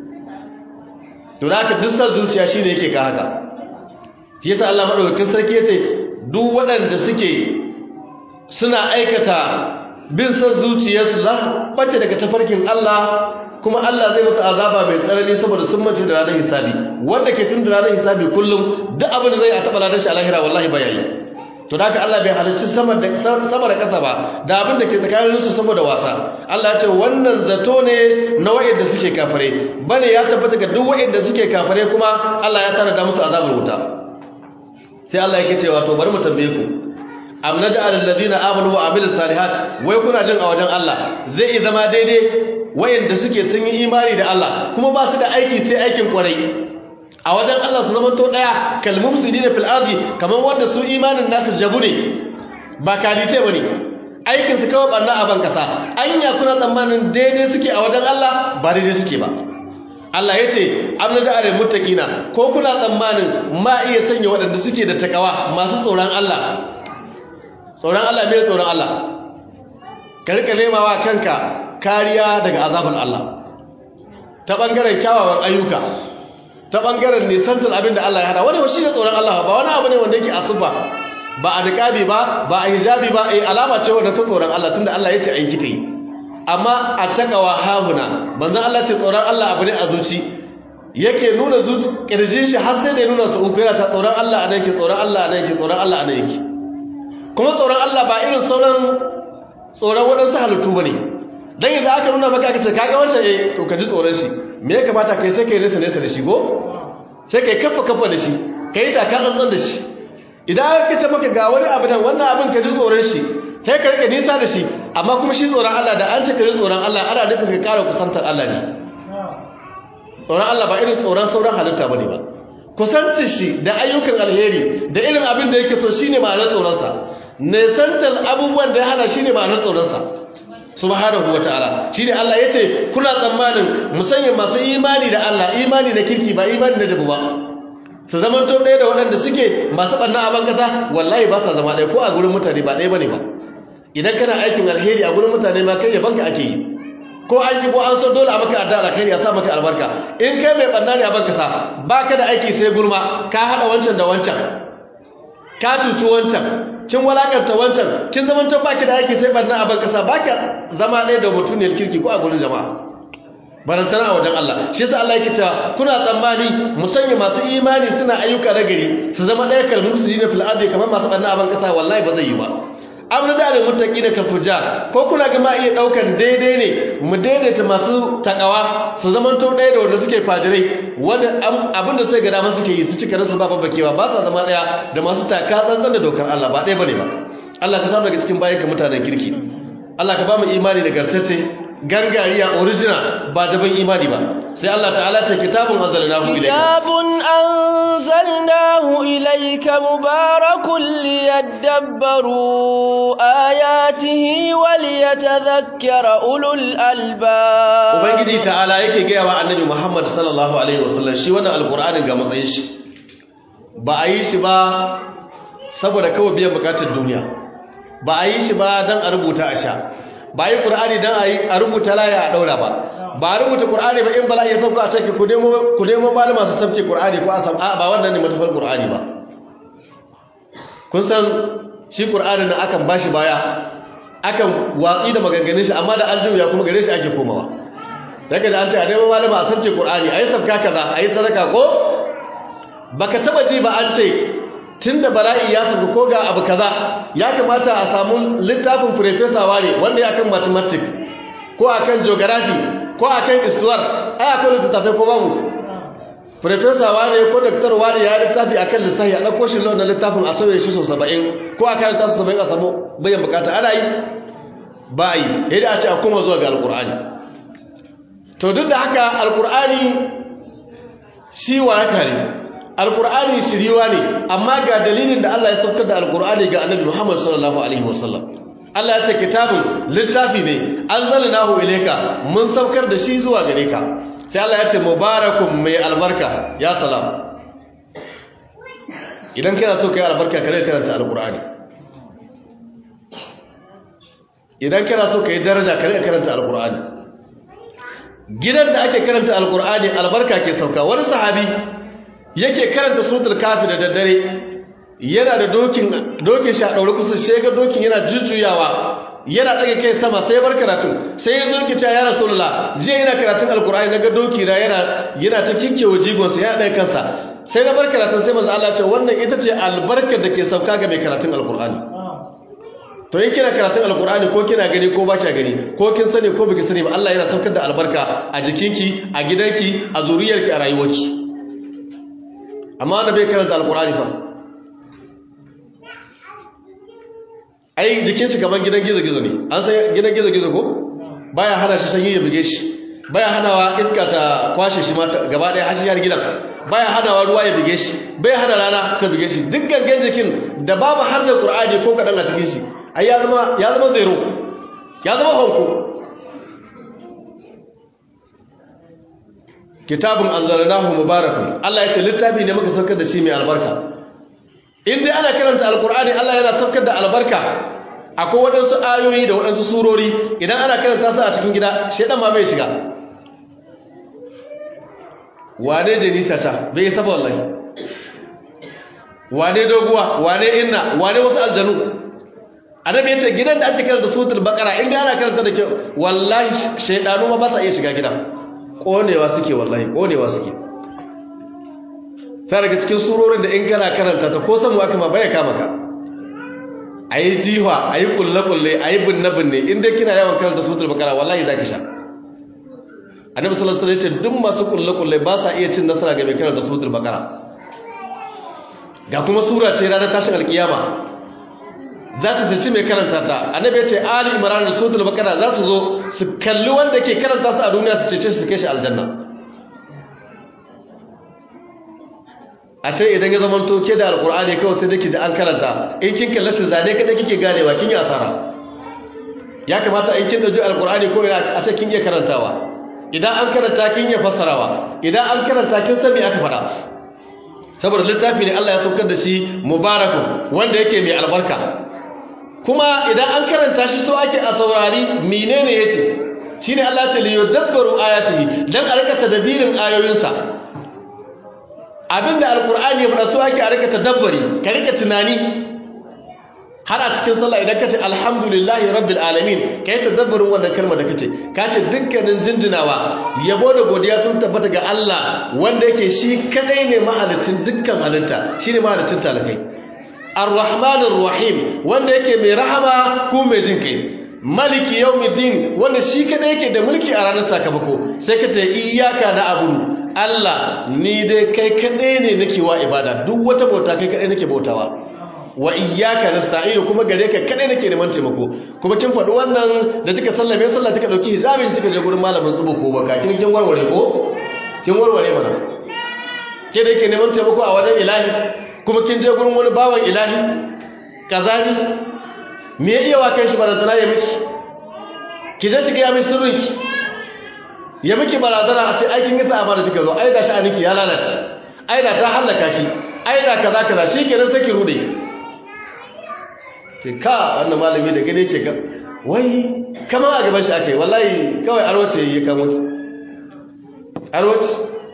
to da haka duk san zuciya shine yake ka haka shi yasa Allah madaukakin sarki yace duk waɗanda suke suna aikata bin san zuciyarsu za su bace daga tafarkin Allah kuma Allah zai musu azaba mai tsanani saboda sun mace da ranar hisabi wanda ke tun da ranar hisabi kullum duk abin da zai a taɓa ranar shi a lahira wallahi ba yayi to da haka Allah bai halarci sama da sama da ƙasa ba da abin da ke tsakanin su saboda wasa Allah ya ce wannan zato ne na wa'anda suke kafare bane ya tabbata ga duk wa'anda suke kafare kuma Allah ya tana da musu azabar wuta sai Allah yake cewa to bari mu tambaye ku am naj'al alladhina amanu wa amilus salihat wai kuna jin a wajen Allah zai iya zama daidai wayanda suke sun yi imani da Allah kuma ba su da aiki sai aikin kwarai a wajen Allah su zama to daya kalmum sidina fil ardi kaman wanda su imanin nasu jabu ne ba kalite bane aikin su kawai barna a ban kasa anya kuna tsammanin daidai suke a wajen Allah ba daidai suke ba Allah ya ce am naj'al muttaqina ko kuna tsammanin ma iya sanya waɗanda suke da takawa masu tsoron Allah tsoron Allah mai tsoron Allah ka rika nemawa kanka kariya daga azabar Allah ta bangaren kyawawan ayyuka ta bangaren nisantar abin da Allah ya hada wani shi ne tsoron Allah ba wani abu ne wanda yake asuba ba a niqabi ba ba a hijabi ba eh alama ce wanda ta tsoron Allah tunda Allah ya ce ayi kika yi amma attaqwa hahuna manzon Allah ce tsoron Allah abu ne a zuci yake nuna zuci kirjin shi har sai da ya nuna su uku yana ta tsoron Allah anan ke tsoron Allah anan ke tsoron Allah anan yake kuma tsoron Allah ba irin sauran tsoron waɗansu halittu ba ne don yanzu aka nuna maka aka ce kaga wancan eh to ka ji tsoron shi me ya kamata kai sai ka yi nesa nesa da shi ko sai ka yi kafa kafa da shi ka yi taka tsantsan da shi idan aka ce maka ga wani abu nan wannan abin ka ji tsoron shi kai ka rika nisa da shi amma kuma shi tsoron Allah da an ce ka ji tsoron Allah ana nufin ka ƙara kusantar Allah ne tsoron Allah ba irin tsoron sauran halitta ba ne ba kusancin shi da ayyukan alheri da irin abin da yake so shine ma'anar tsoronsa nesantar abubuwan da ya hana shine ma'anar tsoronsa subhanahu wataala shine Allah yace kuna tsammanin musanya masu imani da Allah imani da kirki ba imani da jabu ba su zaman to ɗaya da waɗanda suke masu ɓanna a bankasa wallahi ba sa zama ɗaya ko a gurin mutane ba ɗaya bane ba idan kana aikin alheri a gurin mutane ma kai yabanka ake yi ko an yi ko an so dole a maka adda alkhairi a sa maka albarka in kai mai ɓanna ne a bankasa baka da aiki sai gulma ka haɗa wancan da wancan ka cuci wancan kin walakanta wancan kin zaman ta baki da aiki sai barna a ban kasa baki zama ɗaya da mutuniyar kirki ko a gurin jama'a barantana a wajen Allah shi yasa Allah yake cewa kuna tsammani musanya masu imani suna ayyuka na gari su zama ɗaya kalmar su yi na fil ardi kamar masu barna a ban kasa wallahi ba zai yi ba amna da alil muttaqina kal fujjar ko kuna ga ma iya daukan daidai ne mu daidaita masu takawa su zaman to ɗaya da wanda suke fajirai wanda abinda sai ga dama suke yi su cika rasu ba babbakewa ba sa zama ɗaya da masu taka tsantsan da dokar Allah ba ɗaya bane ba Allah ka samu daga cikin bayanka mutanen kirki Allah ka ba mu imani da gartacce gangariya original ba jaban imani ba sai Allah ta'ala ce kitabun anzalnahu ilayka kitabun anzalnahu ilayka mubarakun liyadabbaru ayatihi wa liyatadhakkara ulul albab ubangiji ta'ala yake gaya wa annabi Muhammad sallallahu alaihi wasallam shi wannan alqur'anin ga matsayin shi ba a yi shi ba saboda kawai biyan bukatar duniya ba a yi shi ba dan a rubuta a sha ba yi ƙur'ani don a rubuta laya a ɗaura ba ba a rubuta ƙur'ani ba in bala ya sauka a cikin ku nemo ba masu sauke ƙur'ani ko a sam ba wannan ne matafar ƙur'ani ba kun san shi ƙur'ani na akan ba shi baya akan watsi da maganganun shi amma da an juya kuma gare shi ake komawa daga da an ce a nemo malama a sauke ƙur'ani a yi sabka kaza a yi sadaka ko baka taba ji ba an ce tun da bala'i ya sauka ko ga abu kaza ya kamata a samu littafin professor wane wanda ya kan mathematics ko akan geography ko akan histoire ai akwai littafai ko babu professor wane ko doctor wane ya littafi akan lissafi a dauko shi wannan littafin a sauye shi so 70 ko akan ta so 70 a samu bayan bukata ana yi ba yi yadda a ce a koma zuwa ga alkur'ani to duk da haka alkur'ani shi waraka ne alkur'ani shiriwa ne amma ga dalilin da Allah ya saukar da alkur'ani ga annabi Muhammad sallallahu alaihi wasallam Allah ya ce kitabun littafi ne anzalnahu ilayka mun saukar da shi zuwa gare ka sai Allah ya ce mubarakun mai albarka ya salam idan kana so kai albarka kare karanta alkur'ani idan kana so kai daraja kare karanta alkur'ani gidan da ake karanta alkur'ani albarka ke sauka wani sahabi yake karanta suratul kafi da daddare yana da dokin dokin shi a daure kusa sai ga dokin yana jujjuyawa yana daga kai sama sai bar karatu sai ya zo ki ce ya rasulullah je yana karatun alkur'ani naga doki na yana yana ta kinkewa jigon sa ya daga kansa sai na bar karatun sai manzo Allah ya ce wannan ita ce albarkar da ke sauka ga mai karatun alkur'ani to in kina karatun alkur'ani ko kina gani ko ba kya gani ko kin sani ko biki sani ba Allah yana saukar da albarka a jikinki a gidanki a zuriyarki a rayuwarki amma wanda bai karanta alkur'ani fa ai jikin shi kaman gidan gizo-gizo ne an san gidan gizo-gizo ko baya hana shi sanyi ya buge shi baya hanawa iska ta kwashe shi gaba ɗaya har har gidan baya hanawa ruwa ya buge shi bai hana rana ta buge shi duk gangan jikin da babu harshen qur'ani ko kadan a cikin shi ai ya zama ya zama zero ya zama honko kitabun anzalnahu mubarakun Allah ya ce littafi ne muka saukar da shi mai albarka in dai ana karanta alkur'ani Allah yana saukar da albarka akwai waɗansu ayoyi da waɗansu surori idan ana karanta su a cikin gida shedan ma bai shiga wane jenisa ta bai yi saba wallahi wane doguwa wane inna wane wasu aljanu annabi yace gidan da ake karanta suratul baqara in dai ana karanta da kyau wallahi shedanu ma ba sa iya shiga gidan konewa suke wallahi konewa suke sai daga cikin surorin da in kana karanta ta ko samu aka ma baya kama ka ayi jiwa ayi kulle kulle ayi binne binne in dai kina yawan karanta suratul baqara wallahi zaki sha annabi sallallahu alaihi wasallam yace duk masu kulle kulle ba sa iya cin nasara ga mai karanta suratul baqara ga kuma sura ce ranar tashin alkiyama za ta cici mai karanta ta annabi ya ce ali imran da suratul baqara za su zo su kalli wanda ke karanta su a duniya su cece su kai shi aljanna ashe idan ya zama to ke da alqur'ani kawai sai dake ji an karanta in kin kalle shi zane kada kike ganewa kin yi asara ya kamata in kin dauki alqur'ani ko a ce kin iya karantawa idan an karanta kin iya fassarawa idan an karanta kin san me aka faɗa saboda littafi ne Allah ya saukar da shi mubarakun wanda yake mai albarka kuma idan an karanta shi so ake a saurari menene yace shine Allah ya ce li yudabbaru ayatihi dan a rika tadbirin ayoyinsa abinda alqur'ani ya fada so ake a rika tadabbari ka rika tunani har a cikin sallah idan kace alhamdulillahi rabbil alamin kai tadabburin wannan kalmar da kace kace dukkanin jinjinawa yabo da godiya sun tabbata ga Allah wanda yake shi kadai ne mahalicin dukkan halitta shine mahalicin talakai Ar-Rahmanir Rahim wanda yake mai rahama ko mai jin kai Maliki Yawmiddin wanda shi kadai yake da mulki a ranar sakamako sai ka ce iyyaka na'budu Allah ni dai kai kadai ne nake wa ibada duk wata bauta kai kadai nake bautawa wa iyyaka nasta'in kuma gare ka kadai nake neman taimako kuma kin faɗi wannan da kika sallame sallah kika dauki hijabi kika je gurin malamin tsubu ko baka kin kin warware ko kin warware mana ke da yake neman taimako a wajen ilahi kuma kin je gurin wani bawan ilahi kazani me ya iya wa kai shi barazana ya miki ki je ki ga mai sirrin ki ya miki barazana a ce aikin gisa amma da kika zo ai da sha'aninki ya lalace ai da ta hallaka ki ai da kaza kaza shikenan sai ki rude ke ka wannan malami da gane ke ka wai kama a gaban shi akai wallahi kawai arwace yayi kamo ki arwace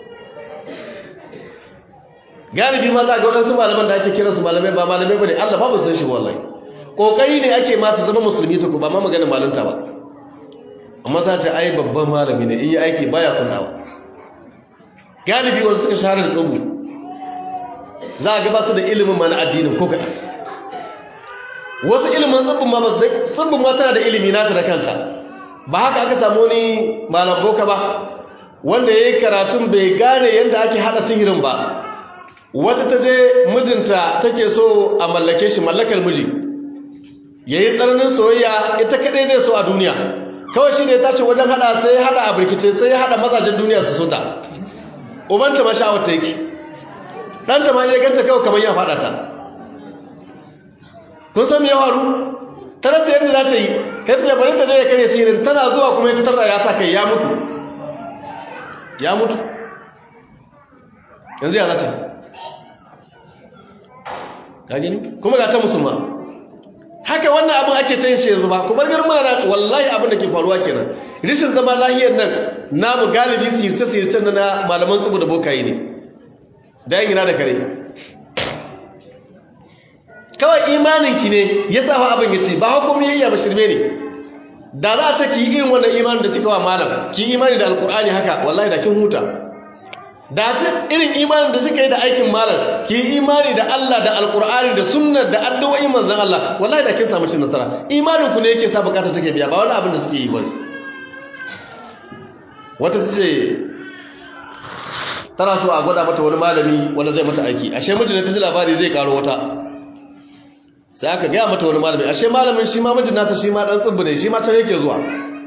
galibi ma za ga wadansu malaman da ake kira su malamai ba malamai bane Allah ba mu san shi wallahi kokari ne ake masu zama musulmi to ba ma maganin malunta ba amma za ta ai babban malami ne in yi aiki baya kunnawa galibi wanda suka shahara da tsubu za a gaba su da ilimin mana addinin ko kaɗan wasu ilimin tsubin ma tsubin ma tana da ilimi nata da kanta ba haka aka samu ni malam boka ba wanda ya yi karatun bai gane yadda ake haɗa sihirin ba wata ta je mijinta take so a mallake shi mallakar miji ya yi tsananin soyayya ita kaɗai zai so a duniya kawai shi ne ta ce wajen hada sai ya hada a birkice sai ya hada mazajen duniya su so ta ubanta ma sha'awar ta yake ɗanta ma ya ganta kawai kamar ya faɗa ta kun san me ya faru ta rasa yadda za ta yi ya ce bari ta je ya kare sihirin tana zuwa kuma ya fitar da ya sa kai ya mutu ya mutu yanzu ya za ta ka gani kuma ga ta musulma haka wannan abin ake can shi yanzu ba ku bar garin mana wallahi abin da ke faruwa kenan rishin zama lahiyar nan namu galibi sirce sirce na malaman tsubu da bokaye ne da yin gina da kare kawai imaninki ne ya sa fa abin ya ce ba hukumi yayya ba shirme ne da za a ce ki yi irin wannan imanin da kika wa malam ki imani da alkur'ani haka wallahi da kin huta da shi irin imanin da suka yi da aikin malam ki imani da Allah da alkur'ani da sunnar da addu'o'in manzon Allah wallahi da kin samu cin nasara imanin ku ne yake sa bukata take biya ba wani abin da suke yi ba wata tace tana so a gwada mata wani malami wanda zai mata aiki ashe mijin ta ji labari zai karo wata sai aka gaya mata wani malami ashe malamin shi ma mijin nata shi ma dan tsubbu ne shi ma can yake zuwa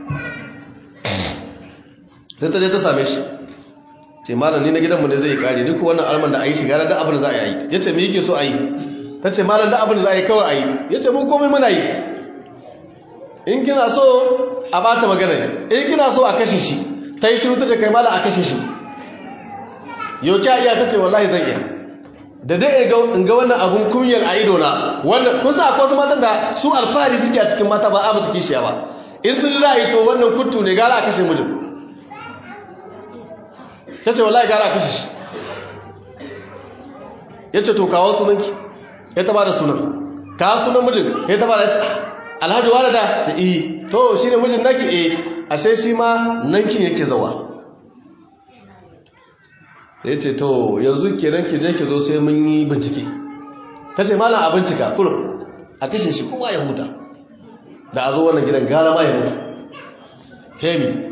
sai ta je ta same shi ce malam ni na gidanmu ne zai kare duk wannan alman da a yi shiga da abin da za a yi ya ce me yake so a yi ta ce malam da abin da za a yi kawai a yi ya ce mun komai muna yi in kina so a bata magana in kina so a kashe shi ta yi shiru ta ce kai malam a kashe shi yau kya iya ta ce wallahi zan iya da dai in ga wannan abun kunyar a ido na wannan kun sa akwai wasu matan da su alfahari suke a cikin mata ba a musu kishiya ba in sun ji za a yi to wannan kuttu ne gara a kashe mijin ta ce wallahi gara a kashe shi ya ce to kawo sunanki ya taba da sunan kawo sunan mijin ya taba da ce alhaji wani da ce iya to shi ne mijin naki eh ashe shi ma nankin yake zawa ya ce to yanzu kenan ki je ki zo sai mun yi bincike ta ce malam a bincika kurum a kashe shi kowa ya huta da a zo wannan gidan gara ma ya mutu hemi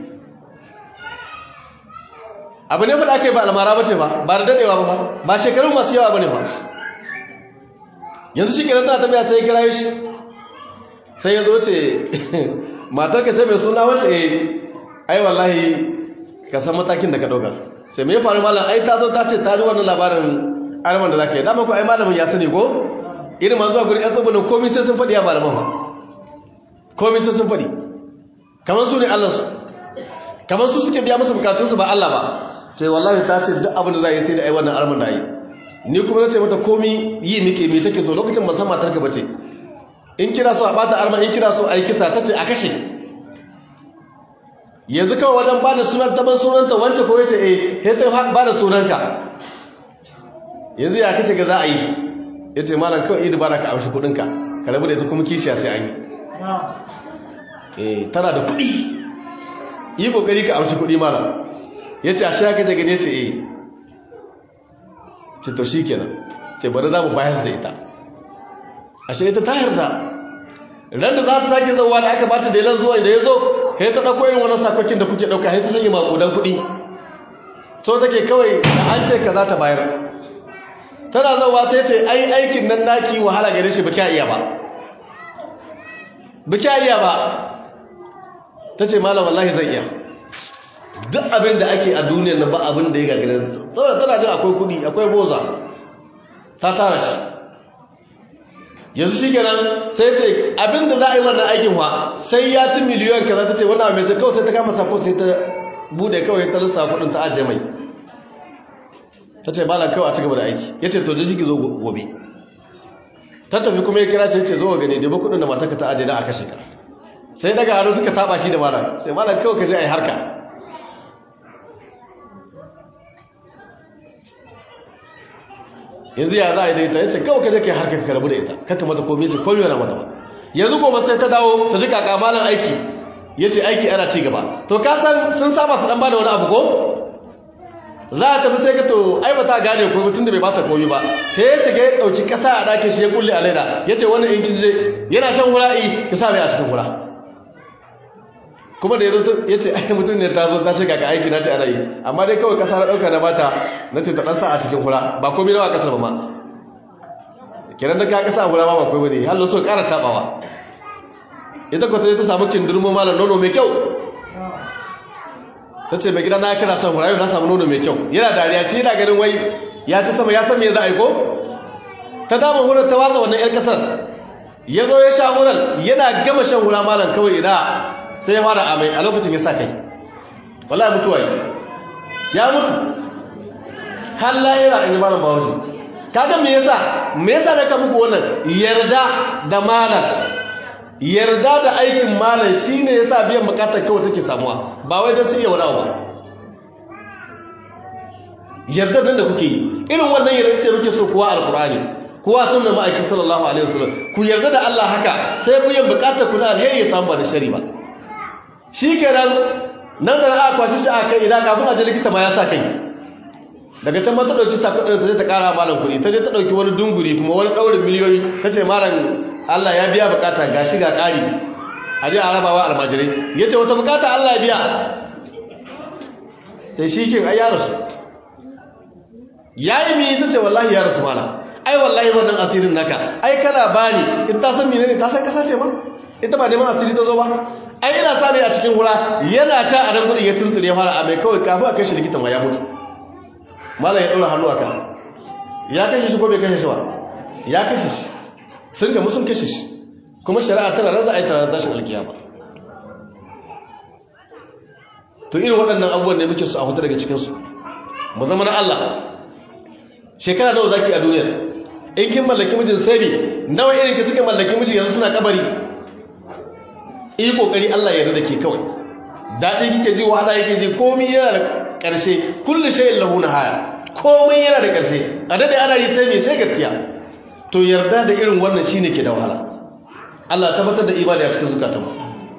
abu ne faɗa aka yi ba almara ba ce ba ba da daɗewa ba ba shekaru masu yawa ba ne ba yanzu shi kenan tana tafiya sai kira shi sai ya zo ce matar ka sai mai suna wata eh ai wallahi ka san matakin da ka ɗauka sai mai faru malam ai ta zo ta ce ta ji wannan labarin arman da za ka yi dama ko ai malamin ya sani ko irin ma zuwa guri yan tsobonin komi sai sun faɗi ya malaman ba komi sai sun faɗi kamar su ne allansu kamar su suke biya musu bukatunsu ba allah ba sai wallahi ta ce duk abin da za a yi sai da ai wannan arman da yi ni kuma na ce mata komi yi muke me take so lokacin ba san matarka ba ce in kira so a bata arman in kira so a yi kisa ta ce a kashe yanzu kawai wajen ba da sunan taban sunanta wance ko yace eh sai ta ba da sunanka yanzu ya kace ga za a yi yace malam kawai idi bara ka amshi kudinka ka rabu da ita kuma kishiya sai an yi eh tana da kudi yi kokari ka amshi kudi malam yace a shaka da gane ce eh ce to shikenan ce bari za mu bayar da ita ashe ita ta yarda ran da za ta sake zauwa da aka bata dalilan zuwa da ya zo sai ta ɗauko irin wani sakokin da kuke ɗauka sai ta sanya maƙudan kuɗi so take kawai da an ce ka za ta bayar tana zauwa sai ce ai aikin nan naki wahala gare shi baki iya ba baki iya ba tace malam wallahi zan iya duk abin da ake a duniyar nan ba abin da ya gagarin saboda tana jin akwai kudi akwai boza ta tara shi yanzu shi kenan sai ce abin da za a yi wannan aikin wa sai ya ci miliyon kaza ta ce wannan mai zai kawai sai ta kama sako sai ta bude kawai ta lissa kudin ta ajiye mai ta ce malam kawai a ci gaba da aiki ya ce to da shi zo gobe ta tafi kuma ya kira sai ce zo gani da kudin da matarka ta ajiye da aka shiga sai daga hannu suka taba shi da malam sai malam kawai ka je a yi harka yanzu ya za a yi da ita ya ce kawai ka je ka yi harkar ka rabu da ita kaka mata komi ce komi yana mata ba yanzu gobe sai ta dawo ta ji kakamalan aiki ya ce aiki ana ci gaba to ka san sun saba su dan ba da wani abu ko za a tafi sai ka to ai ba ta gane ko mutum da bai bata komi ba ta ya shiga ya ɗauki ƙasa a ɗakin shi ya kulle a laida ya ce wannan in kin je yana shan hura'i ki sa mai a cikin hura kuma da ya zo ya ce ai mutum ne ta zo ta ce kaka aiki na ce ana yi amma dai kawai ƙasa na ɗauka na bata na ce ta ɗan sa a cikin hura ba komi nawa ƙasar ba ma kiran da ka ƙasa a hura ma ba komi ne hallo so ƙara taɓawa ita kwata ta samu kindurmo malar nono mai kyau ta ce mai gida na kira son hurayu na samu nono mai kyau yana dariya shi yana ganin wai ya ci sama ya san me za a yi ko ta dama hurar ta watsa wannan 'yan kasar ya zo ya sha hurar yana gama shan hura malam kawai ina sai ya fara amai a lokacin ya sa kai wallahi mutuwa yi ya mutu har layira in yi malam bawashi kaga me yasa me yasa da ka muku wannan yarda da malam yarda da aikin malam shine yasa biyan bukatar kawai take samuwa ba wai don su iya wadawa ba yarda nan da kuke yi irin wannan yarda ce muke so kuwa alkurani kuwa sunna ma'aikin sallallahu alaihi wasallam ku yarda da Allah haka sai biyan bukatar ku na alheri ya samu ba da shari ba shikenan nan da aka kwashi shi a kai idan kafin a je likita ma ya sa kai daga can ma ta dauki sakon ta je ta kara malam kuɗi ta je ta dauki wani dunguri kuma wani daurin miliyoyi ta ce malam Allah ya biya bukata ga shi ga ƙari a ji a rabawa almajirai ya ce wata bukata Allah ya biya sai shi kin ai ya rasu ya yi mi ta ce wallahi ya rasu mana ai wallahi wannan asirin naka ai kana bani in ta san menene ta san kasa ce ma ita ba neman asiri ta zo ba ai ina sami a cikin hura yana sha a nan gudun ya tuntsire ya fara a mai kawai kafin a kai shi likitan ma ya mutu malam ya ɗora hannu a ka ya kashe shi ko bai kashe shi ba ya kashe shi sun gamu sun kashe shi kuma shari'a tana nan za a yi tana tashin alkiyama to irin waɗannan abubuwan ne muke su a hutu daga cikinsu mu zama na Allah shekara nawa zaki a duniya in kin mallaki mijin sai nawa irin ki suka mallaki miji yanzu suna kabari yi kokari Allah ya yarda ke kawai daɗi kike ji wahala yake ji komai yana da ƙarshe kullu shay'in lahu nihaya komai yana da ƙarshe a dade ana yi sai me sai gaskiya to yarda da irin wannan shine ke da wahala Allah tabbatar da imani a cikin zukatanmu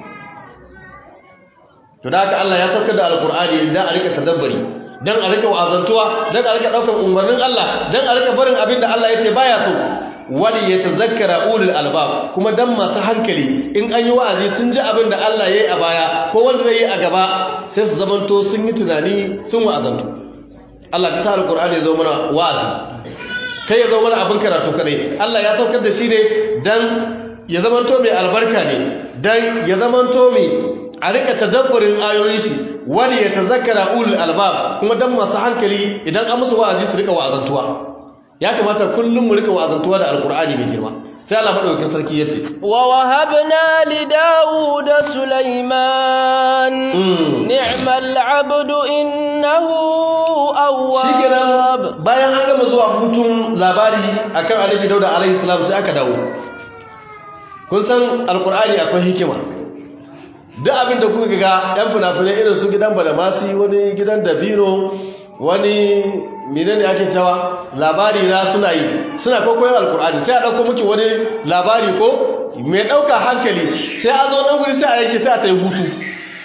to da haka Allah ya saukar da alkur'ani dan a rika tadabbari dan a rika wa'azantuwa dan a rika daukar umarnin Allah dan a rika barin abin da Allah yace baya so wali yatazakkara ulul albab kuma dan masu hankali in an yi wa'azi sun ji abin da Allah yayi a baya ko wanda zai yi a gaba sai su zamanto sun yi tunani sun wa'azantu Allah ka sa alkur'ani ya zo mana wa'azi kai ya zo mana abin karatu kadai Allah ya saukar da shi ne dan ya zamanto mai albarka ne dan ya zamanto mai a rika tadabburin ayoyin shi wani ya tazakkara ulul albab kuma dan masu hankali idan an musu wa'azi su rika wa'azantuwa ya kamata kullum mu rika wa'azantuwa da alqur'ani mai girma sai Allah madaukakin sarki yace wa wahabna li daud sulaiman ni'mal 'abdu innahu awwab shikenan bayan an gama zuwa hutun labari akan annabi dauda alaihi salam sai aka dawo kun san alqur'ani akwai hikima duk abin da kuka ga yan fina-finai irin su gidan balamasi wani gidan dabino wani menene ake cewa labari na suna yi suna kwakwayon alkur'ani sai a ɗauko muke wani labari ko mai ɗauka hankali sai a zo ɗan guri sai a yake sai a ta yi hutu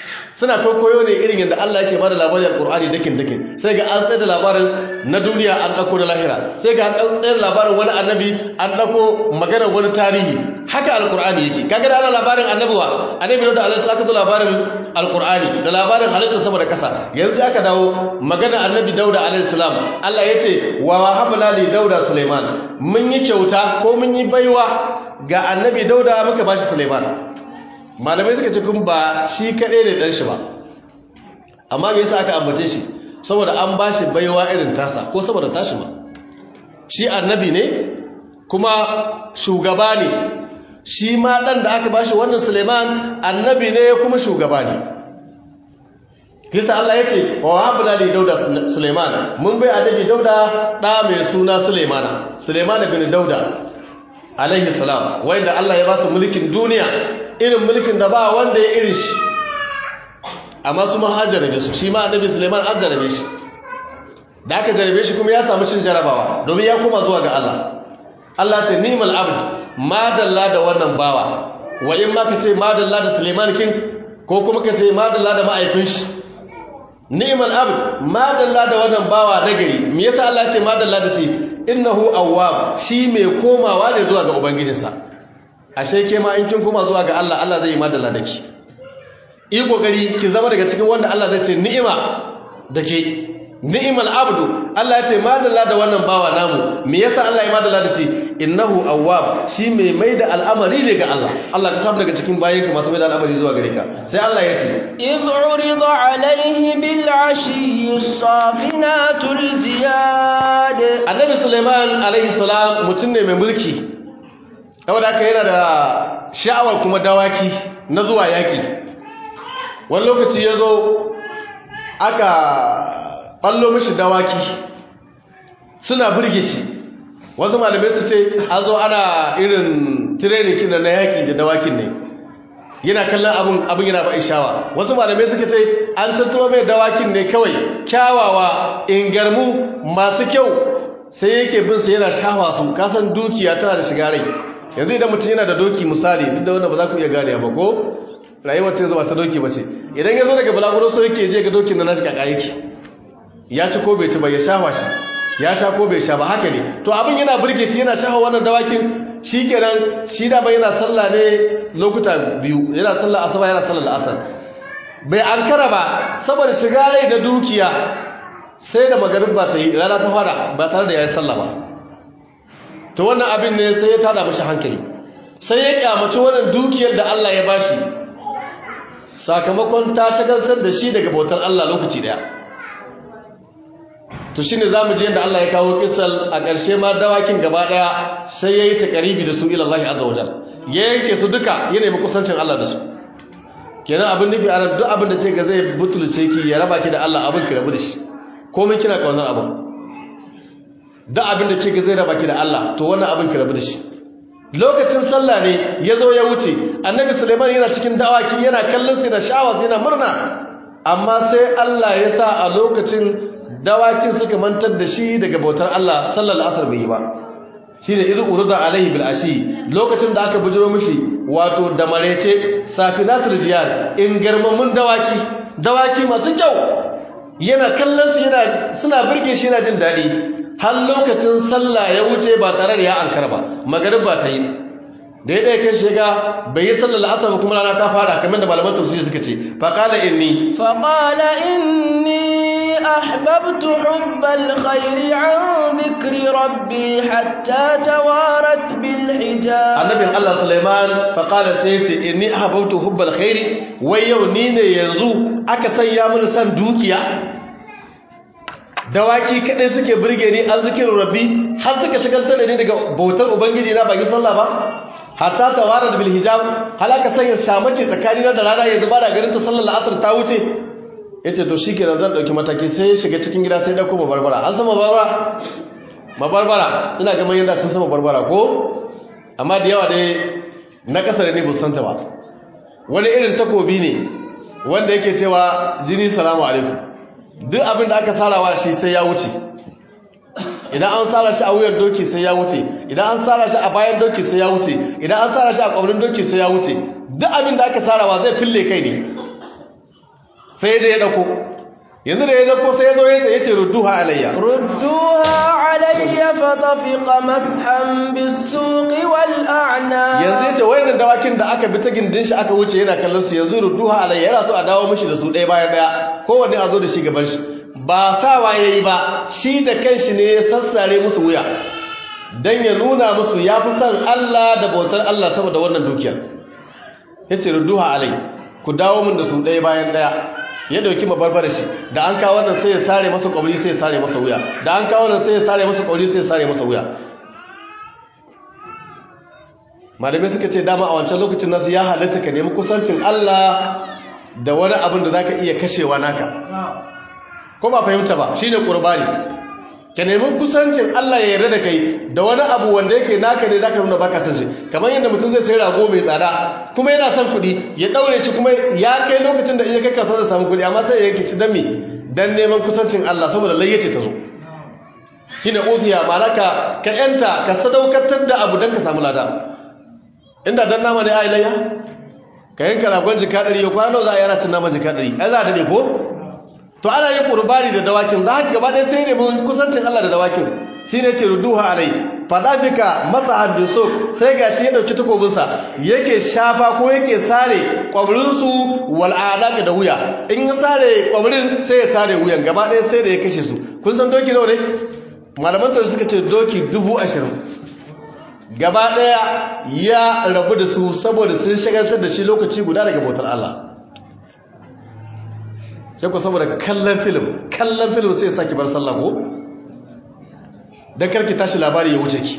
suna koyo ne irin yadda Allah yake bada labarin alqur'ani dakin dakin sai ga an tsaye da labarin na duniya an dauko da lahira sai ga an tsaye da labarin wani annabi an dauko maganar wani tarihi haka alqur'ani yake kaga da ana labarin annabiwa annabi da Allah aka zo labarin alqur'ani da labarin halittar sama da kasa yanzu aka dawo magana annabi dauda alaihi salam Allah yace wa wahabna li dauda sulaiman mun yi kyauta ko mun yi baiwa ga annabi dauda muka bashi sulaiman malamai suka ce kun ba shi kaɗai ne ɗan shi ba amma me yasa aka ambace shi saboda an ba shi baiwa irin tasa ko saboda tashi ma shi annabi ne kuma shugaba ne shi ma ɗan da aka ba shi wannan suleiman annabi ne kuma shugaba ne Kisa Allah ya ce wa wahabna li dauda suleiman mun bai annabi dauda ɗa mai suna suleimana suleimana bin dauda alaihi salam wanda Allah ya ba su mulkin duniya irin mulkin da ba wanda ya irin shi amma su man hajjarabe su shi ma annabi suleiman an jarabe shi da aka jarabe shi kuma ya samu cin jarabawa domin ya koma zuwa ga Allah Allah ta ni'mal abd madalla da wannan bawa wa in ma ka ce madalla da suleiman kin ko kuma ka ce madalla da ma'aifin shi ni'mal abd madalla da wannan bawa nagari me yasa Allah ya ce madalla da shi innahu awwab shi mai komawa ne zuwa ga ubangijinsa ashe ke ma in kin koma zuwa ga Allah Allah zai yi madalla da ki yi kokari ki zama daga cikin wanda Allah zai ce ni'ima da ke ni'imal abdu Allah ya ce madalla da wannan bawa namu me yasa Allah ya madalla da shi innahu awwab shi mai mai da al'amari ne ga Allah Allah ka samu daga cikin bayanka masu mai da al'amari zuwa gare ka sai Allah ya ce إذ عرض عليه بالعشي الصافنات الجياد annabi Sulaiman alaihi salam mutum ne mai mulki saboda haka yana da sha'awar kuma dawaki na zuwa yaki wani lokaci ya zo aka ɓallo mishi dawaki suna burge shi wasu malamai su ce an zo ana irin tirenin kina na yaki da dawakin ne yana kallon abin abin yana ba'i shawa wasu malamai suka ce an tattaro mai dawakin ne kawai kyawawa ingarmu masu kyau sai yake bin su yana shawa su kasan dukiya tana da shiga rai yanzu idan mutum yana da doki misali duk da wanda ba za ku iya gane ba ko rayuwar ce zuba ta doki ba ce idan ya zo daga balaguro so yake je ga dokin da nashi kaka yake ya ci ko bai ci ba ya shawa shi ya sha ko bai sha ba haka ne to abin yana burge shi yana shawa wannan dawakin shi kenan shi da bai yana sallah ne lokuta biyu yana sallah asaba yana sallah asar bai ankara ba saboda shiga rai da dukiya sai da magariba ta yi rana ta fara ba tare da ya yi sallah ba to wannan abin ne sai ya tada mashi hankali sai ya kyamaci wannan dukiyar da Allah ya bashi sakamakon ta shagaltar da shi daga bautar Allah lokaci daya to shine zamu je yadda Allah ya kawo kisal a ƙarshe ma dawakin gaba daya sai yayi takaribi da su ila Allah azza wajal ya yanke su duka ya nemi kusancin Allah da su kenan abin nufi a duk abin da ce ga zai butulce ki ya raba ki da Allah abin ki rabu da shi komai kina kaunar abin duk abin da ce ga zai raba ki da Allah to wannan abin ki rabu da shi lokacin sallah ne ya zo ya wuce annabi suleiman yana cikin dawaki yana kallon su yana sha'awa yana murna amma sai Allah ya sa a lokacin dawakin suka mantar da shi daga bautar Allah sallallahu asar bai yi ba shi ne irin urza alaihi bil ashi lokacin da aka bujiro mishi wato da marece safinatul jiyar in garmamun dawaki dawaki masu kyau yana kallon su yana suna burge shi yana jin daɗi har lokacin sallah ya wuce ba tare da ya ankara ba magariba ta yi da ya ɗaya kai shiga bai yi sallar asar ba kuma rana ta fara kamar da malaman tafsiri suka ce faƙala inni faƙala inni ahbabtu hubbal khairi an dhikri rabbi hatta tawarat bil hijab annabin Allah Sulaiman faƙala sai ce inni ahbabtu hubbal khairi wai yau ni ne yanzu aka sanya mini san dukiya dawaki kadai suke burge ni an zikirin rabbi har suka shagaltar da ni daga bautar ubangiji na baki sallah ba hatta tawarat bil hijab halaka sanya shamaki tsakanina da rana yanzu ba da garin ta sallar la'asar ta wuce yace to shikenan zan dauki mataki sai ya shiga cikin gida sai dauko barbara an sama barbara barbara ina ga manyan da sun sama barbara ko amma da yawa dai na kasar ne bu santa ba wani irin takobi ne wanda yake cewa jini salamu alaikum duk abin da aka sarawa shi sai ya wuce idan an tsara shi a wuyar doki sai ya wuce idan an tsara shi a bayan doki sai ya wuce idan an tsara shi a kwabrin doki sai ya wuce duk abin da aka tsarawa zai fille kai ne sai da ya dauko yanzu da ya dauko sai ya zo ya ce rudduha alayya ردوها علي فطفق مسحا بالسوق والأعناق yanzu ya ce wayannan dawakin da aka bi ta gindin shi aka wuce yana kallon su yanzu rudduha alayya yana so a dawo mishi da su ɗaya bayan ɗaya kowanne a zo da shi gaban shi ba sawa yayi ba shi da kanshi ne ya sassare musu wuya dan ya nuna musu ya fi son Allah da bautar Allah saboda wannan dukiyar yace rudduha alai ku dawo min da su ɗaya bayan ɗaya ya dauki mabarbar shi da an kawo wannan sai ya sare masa kwabri sai ya sare masa wuya da an kawo wannan sai ya sare masa kwabri sai ya sare masa wuya malamai suka ce dama a wancan lokacin nasu ya halatta ka nemi kusancin Allah da wani abin da zaka iya kashewa naka ko ba fahimta ba shine qurbani ka nemi kusancin Allah ya yarda da kai da wani abu wanda yake naka ne zaka nuna baka san shi kamar yadda mutum zai sai rago mai tsada kuma yana son kuɗi ya daure shi kuma ya kai lokacin da iya kai kasuwa da samu kuɗi amma sai ya yanke shi dan me dan neman kusancin Allah saboda layyace ta zo shine ufiya malaka ka yanta ka sadaukatar da abu dan ka samu lada inda dan nama ne ai layya ka yanka ragon jika 100 kwano za a yana cin naman jika 100 ai za a dade ko to ana yin qurbani da dawakin za ka gaba ɗaya sai ne mun kusancin Allah da dawakin shine ce ruduha alai fadafika masahan bisuk sai gashi ya dauki takobinsa yake shafa ko yake sare kwabrin su wal adaq da wuya in ya sare kwabrin sai ya sare wuyan gaba ɗaya sai da ya kashe su kun san doki nawa ne malaman da suka ce doki dubu ashirin gaba ɗaya ya rabu da su saboda sun shagaltar da shi lokaci guda daga bautar Allah sai ku saboda kallon film kallon film sai ya saki bar sallah ko dan karki tashi labari ya wuce ki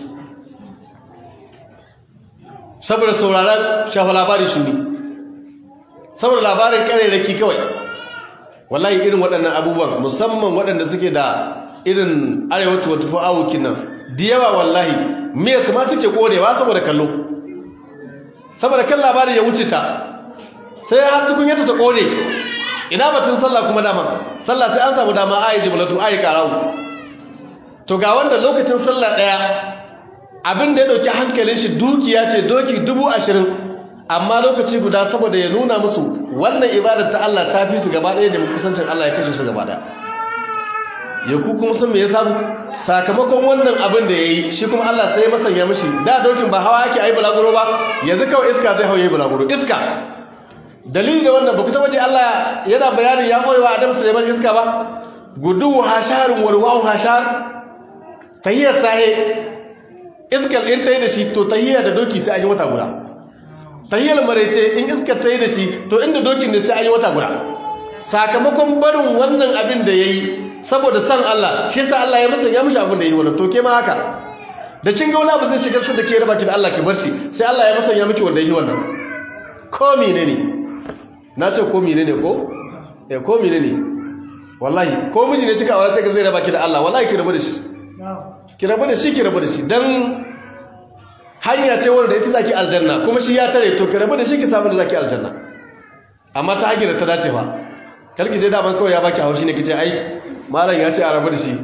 saboda sauraron shafa labari shi ne saboda labarin kareraki kawai wallahi irin waɗannan abubuwan musamman waɗanda suke da irin arewa tuwa tufa awukin nan da yawa wallahi miya su ma take korewa saboda kallo saboda kan labarin ya wuce ta sai har tukunyarta ta kore ina batun sallah kuma dama sallah sai an samu dama ayi jibalatu ayi karawu to ga wanda lokacin sallah daya abin da ya dauki hankalin shi dukiya ce doki dubu ashirin amma lokaci guda saboda ya nuna musu wannan ibadar ta Allah ta fi su gaba daya da kusancin Allah ya kashe su gaba daya ya ku kuma san me ya samu sakamakon wannan abin da yayi shi kuma Allah sai masanya mishi da dokin ba hawa yake ayi bulaguro ba yanzu kawai iska zai hawaye bulaguro iska dalilin da wannan ba ku taba ji Allah yana bayanin ya koyewa Adam Sulaiman iska ba gudu hasharun warwahu hashar tahiyar sahe iskar in tayi da shi to tahiyar da doki sai an yi wata guda tahiyar marece in iskar tayi da shi to inda dokin ne sai an yi wata guda sakamakon barin wannan abin da yayi saboda san Allah shi yasa Allah ya masa ya mishi abin da yayi wannan to ke ma haka da kin ga wani abu zai shigar da ke raba ki da Allah ki bar shi sai Allah ya masa ya miki wanda yayi wannan ko menene na ce ko menene ko eh ko menene wallahi ko miji ne cika aure sai zai raba ki da Allah wallahi ki rabu da shi ki rabu da shi ki rabu da shi dan hanya ce wanda ita zaki aljanna kuma shi ya tare to ki rabu da shi ki samu da zaki aljanna amma ta hanyar ta dace ba kalki dai daman kawai ya baki haushi ne kice ai malam ya ce a rabu da shi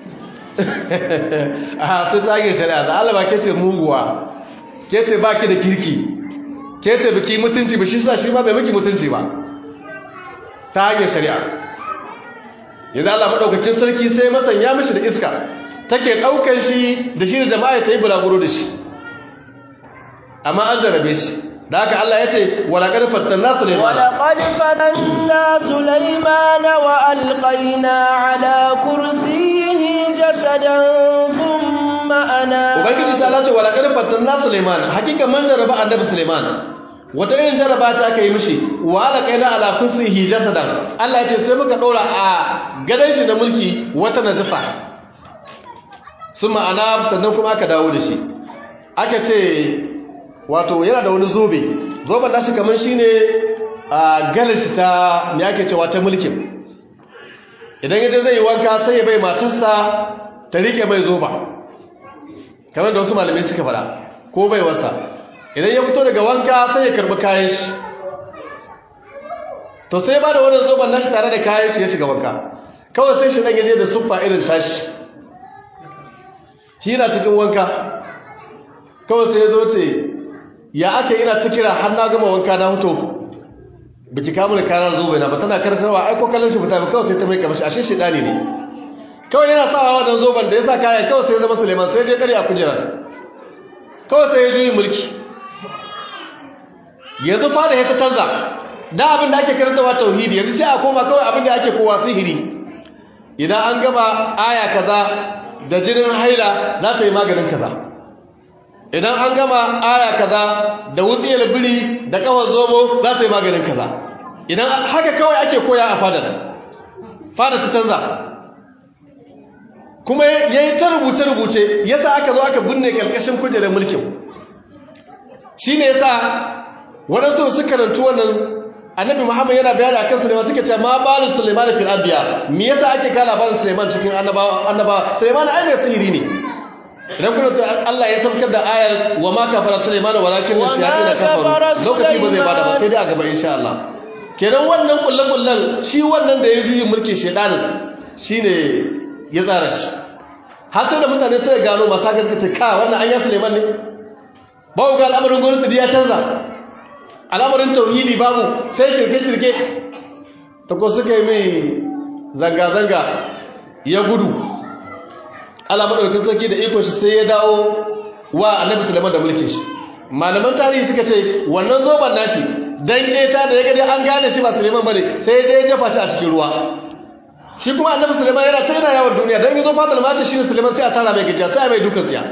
a sun tage shari'a da Allah ba ke ce muguwa ke ce baki da kirki ke ce biki mutunci ba shi sa shi ma bai miki mutunci ba ta hanyar shari'a yanzu Allah maɗaukakin sarki sai masanya mishi da iska take ɗaukar shi da shi da jama'a ta yi bulaguro da shi amma an jarabe shi da haka Allah ya ce walaƙar fattanna Suleiman ولقد فتنا سليمان وألقينا على كرسيه جسدا ثم أناب Ubangiji ta lace walaƙar fattanna Suleiman hakika mun jaraba annabi Suleiman wata irin jaraba ta aka yi mishi wa alaqaina ala kursihi jasadan Allah ya ce sai muka ɗora a gadon shi na mulki wata najasa summa anab sannan kuma aka dawo da shi aka ce wato yana da wani zobe zoben nashi kamar shine a galar shi ta me ake cewa ta mulkin idan yaje zai yi wanka sai ya bai matarsa ta rike mai zoba kamar da wasu malamai suka fada ko bai wasa idan ya fito daga wanka sai ya karbi kayan shi to sai ba da wannan zoben nashi tare da kayan shi ya shiga wanka kawai sai shi dan yaje da suffa irin tashi shi yana cikin wanka kawai sai ya zo ce ya aka yi na ta kira har na gama wanka na hutu biki kamun karar zobe na ba tana karkarwa ai ko kallon shi fita ba kawai sai ta mai kamar ashe shi dani ne kawai yana sawa wannan zoben da ya sa kayan kawai sai ya zama Suleiman sai je kare a kujerar kawai sai ya juyi mulki yanzu fada ya ta canza da abin da ake karantawa tauhidi yanzu sai a koma kawai abin da ake kowa sihiri idan an gama aya kaza da jinin haila za ta yi maganin kaza idan an gama aya kaza da wutsiyar biri da kawar zomo za ta yi maganin kaza idan haka kawai ake koya a fadar fadar ta canza kuma ya yi ta rubuce-rubuce ya sa aka zo aka binne ƙarƙashin kujerar mulkin shi ne ya sa waɗansu su karantu wannan annabi muhammad yana bayani a kan suleiman suka ce ma balin suleiman da fir'abiya me yasa ake kala balin suleiman cikin annabawa suleiman ai mai sihiri ne idan kuna da Allah ya saukar da ayar wa ma kafara suleiman walakin na shayatin na kafaru lokaci ba zai bada ba sai dai a gaba insha Allah kenan wannan kullen-kullen shi wannan da ya juyi mulkin shedanin shine ya tsara shi hatta da mutane sai gano masu haka suka ce ka wannan an yi suleiman ne babu ga al'amarin gwamnati ya canza al'amarin tauhidi babu sai shirke-shirke ta ko suka yi mai zanga-zanga ya gudu al'amarin sarki da iko shi sai ya dawo wa annabi suleiman da mulkin shi malaman tarihi suka ce wannan zoban nashi dan keta da ya gani an gane shi ba suleiman bane sai ya je ya jefa shi a cikin ruwa shi kuma annabi suleiman yana can yana yawon duniya don yi zo fatal mace shi ne suleiman sai a tara mai gajiya sai a mai dukan tsiya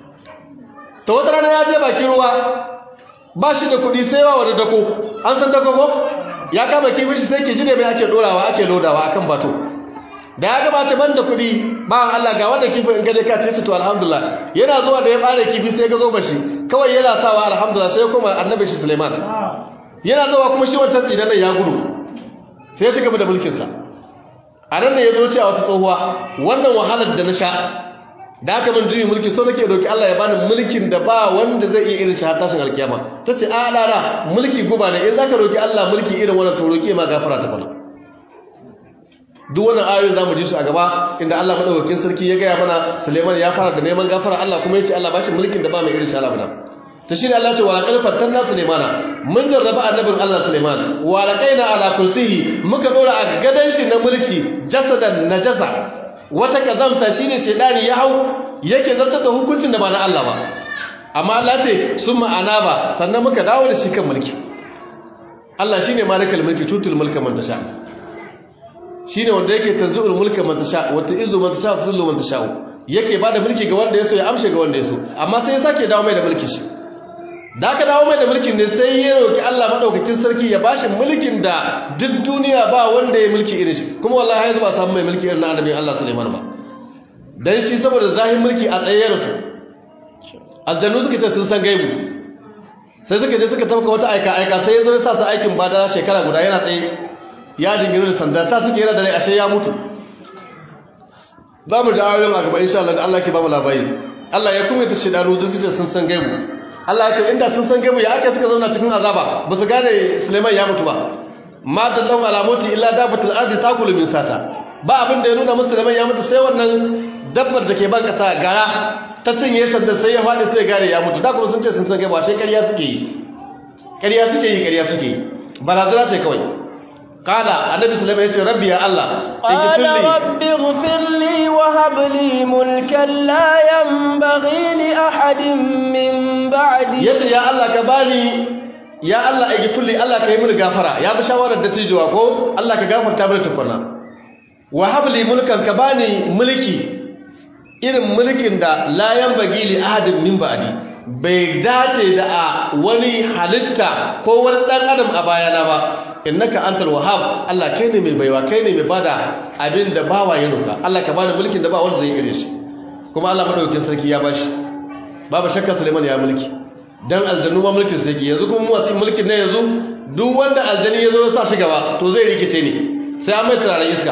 ta wata rana ya je bakin ruwa ba shi da kuɗi sai yawa wani dako an san dako ko ya kama kifin shi sai ke ji da mai ake ɗorawa ake lodawa akan bato da ya gabata ban da kuɗi ba Allah ga wanda kifin in gaje ka ce to alhamdulillah yana zuwa da ya ɓare kifi sai ga zo ba shi kawai yana sawa alhamdulillah sai kuma annabi shi suleiman yana zuwa kuma shi wancan tsinan ya gudu sai ya shiga da mulkinsa a nan ne ya zo cewa wata tsohuwa wannan wahalar da na sha da aka min juyi mulki so nake doki Allah ya bani mulkin da ba wanda zai iya irin shi har tashin alkiyama tace a dana mulki guba ne in zaka roki Allah mulki irin wannan to roki ma gafara ta bana duk wannan ayoyin zamu ji su a gaba inda Allah madaukakin sarki ya gaya mana Suleiman ya fara da neman gafara Allah kuma ya ce Allah bashi mulkin da ba mai irin shi Allah bana ta shi ne Allah ce wala ƙarfar tanna Sulemana mun jarraba annabin Allah Suleiman wala ƙaina ala kursiyi muka ɗora a gadon shi na mulki jasadan najasa wata kazamta shi ne shaidani ya hau yake zartar da hukuncin da ba na Allah ba amma Allah ce sun ma'ana ba sannan muka dawo da shi kan mulki Allah shi ne malikal mulki tutul mulka man tasha shi ne wanda yake tanzu'ul mulka man tasha wata izu man tasha zullu man tasha yake ba da mulki ga wanda ya so ya amshe ga wanda ya so amma sai ya sake dawo mai da mulki shi da aka dawo mai da mulkin ne sai ya roki Allah madaukakin sarki ya bashi mulkin da duk duniya ba wanda ya mulki irin shi kuma wallahi yanzu ba samu mai mulki irin na annabi Allah Sulaiman ba dan shi saboda zahin mulki a tsaye su aljannu suka ce sun san gaibu sai suka je suka tafka wata aika aika sai ya zo ya sa su aikin bada shekara guda yana tsaye ya dingina da sanda ta suke yana da rai ashe ya mutu za mu da ayoyin a gaba insha Allah da Allah ke ba mu labari Allah ya kuma ta shedanu da suka ce sun san gaibu Allah ya ce inda sun san gaibu ya ake suka zauna cikin azaba ba su gane Suleiman ya mutu ba ma dallahu ala mauti illa dabatul ardi takulu min sata ba abin da ya nuna musu Suleiman ya mutu sai wannan dabbar da ke ban kasa gara ta cinye sanda sai ya faɗi sai gare ya mutu da kuma sun ce sun san gaibu sai ƙarya suke yi ƙarya suke yi ƙarya suke yi barazana ce kawai kala annabi sulaiman yace rabbi ya allah qala rabbi ighfir li wa hab li mulkan la yanbaghi li ahadin min ba'di yace ya allah ka bani ya allah ighfir li allah ka yi mini gafara ya bi shawarar da tijuwa ko allah ka gafarta mini tukunna wa hab li mulkan ka bani mulki irin mulkin da la yanbaghi li ahadin min ba'di bai dace da a wani halitta ko wani dan adam a bayana ba innaka antal wahhab Allah kai ne mai baiwa kai ne mai bada abin da bawa ya roka Allah ka bani mulkin da ba wanda zai kire shi kuma Allah madaukakin sarki ya bashi babu shakka Sulaiman ya mulki dan aljannu ma mulkin sarki yanzu kuma mu wasu mulkin ne yanzu duk wanda aljani yazo ya sa shi gaba to zai rikice ne sai an mai turaren iska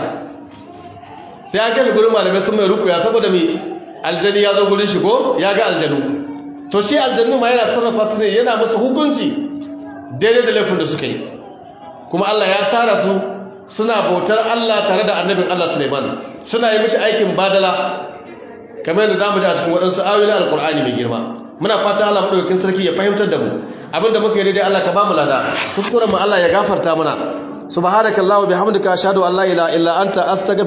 sai an kai gurin malamai sun mai rukuya saboda me aljani ya zo gurin shi ko ya ga aljanu to shi aljannu ma yana sarrafa su ne yana musu hukunci daidai da laifin da suka yi kuma Allah ya tara su suna bautar Allah tare da annabin Allah Suleiman suna yi mishi aikin badala kamar yadda zamu ji a cikin waɗansu ayoyin Alƙur'ani mai girma muna fata Allah madaukakin sarki ya fahimtar da mu abinda muka yi daidai Allah ka ba mu lada kuskuren mu Allah ya gafarta mana subhanakallahu bihamdika ashhadu an la ilaha illa anta astaghfiruka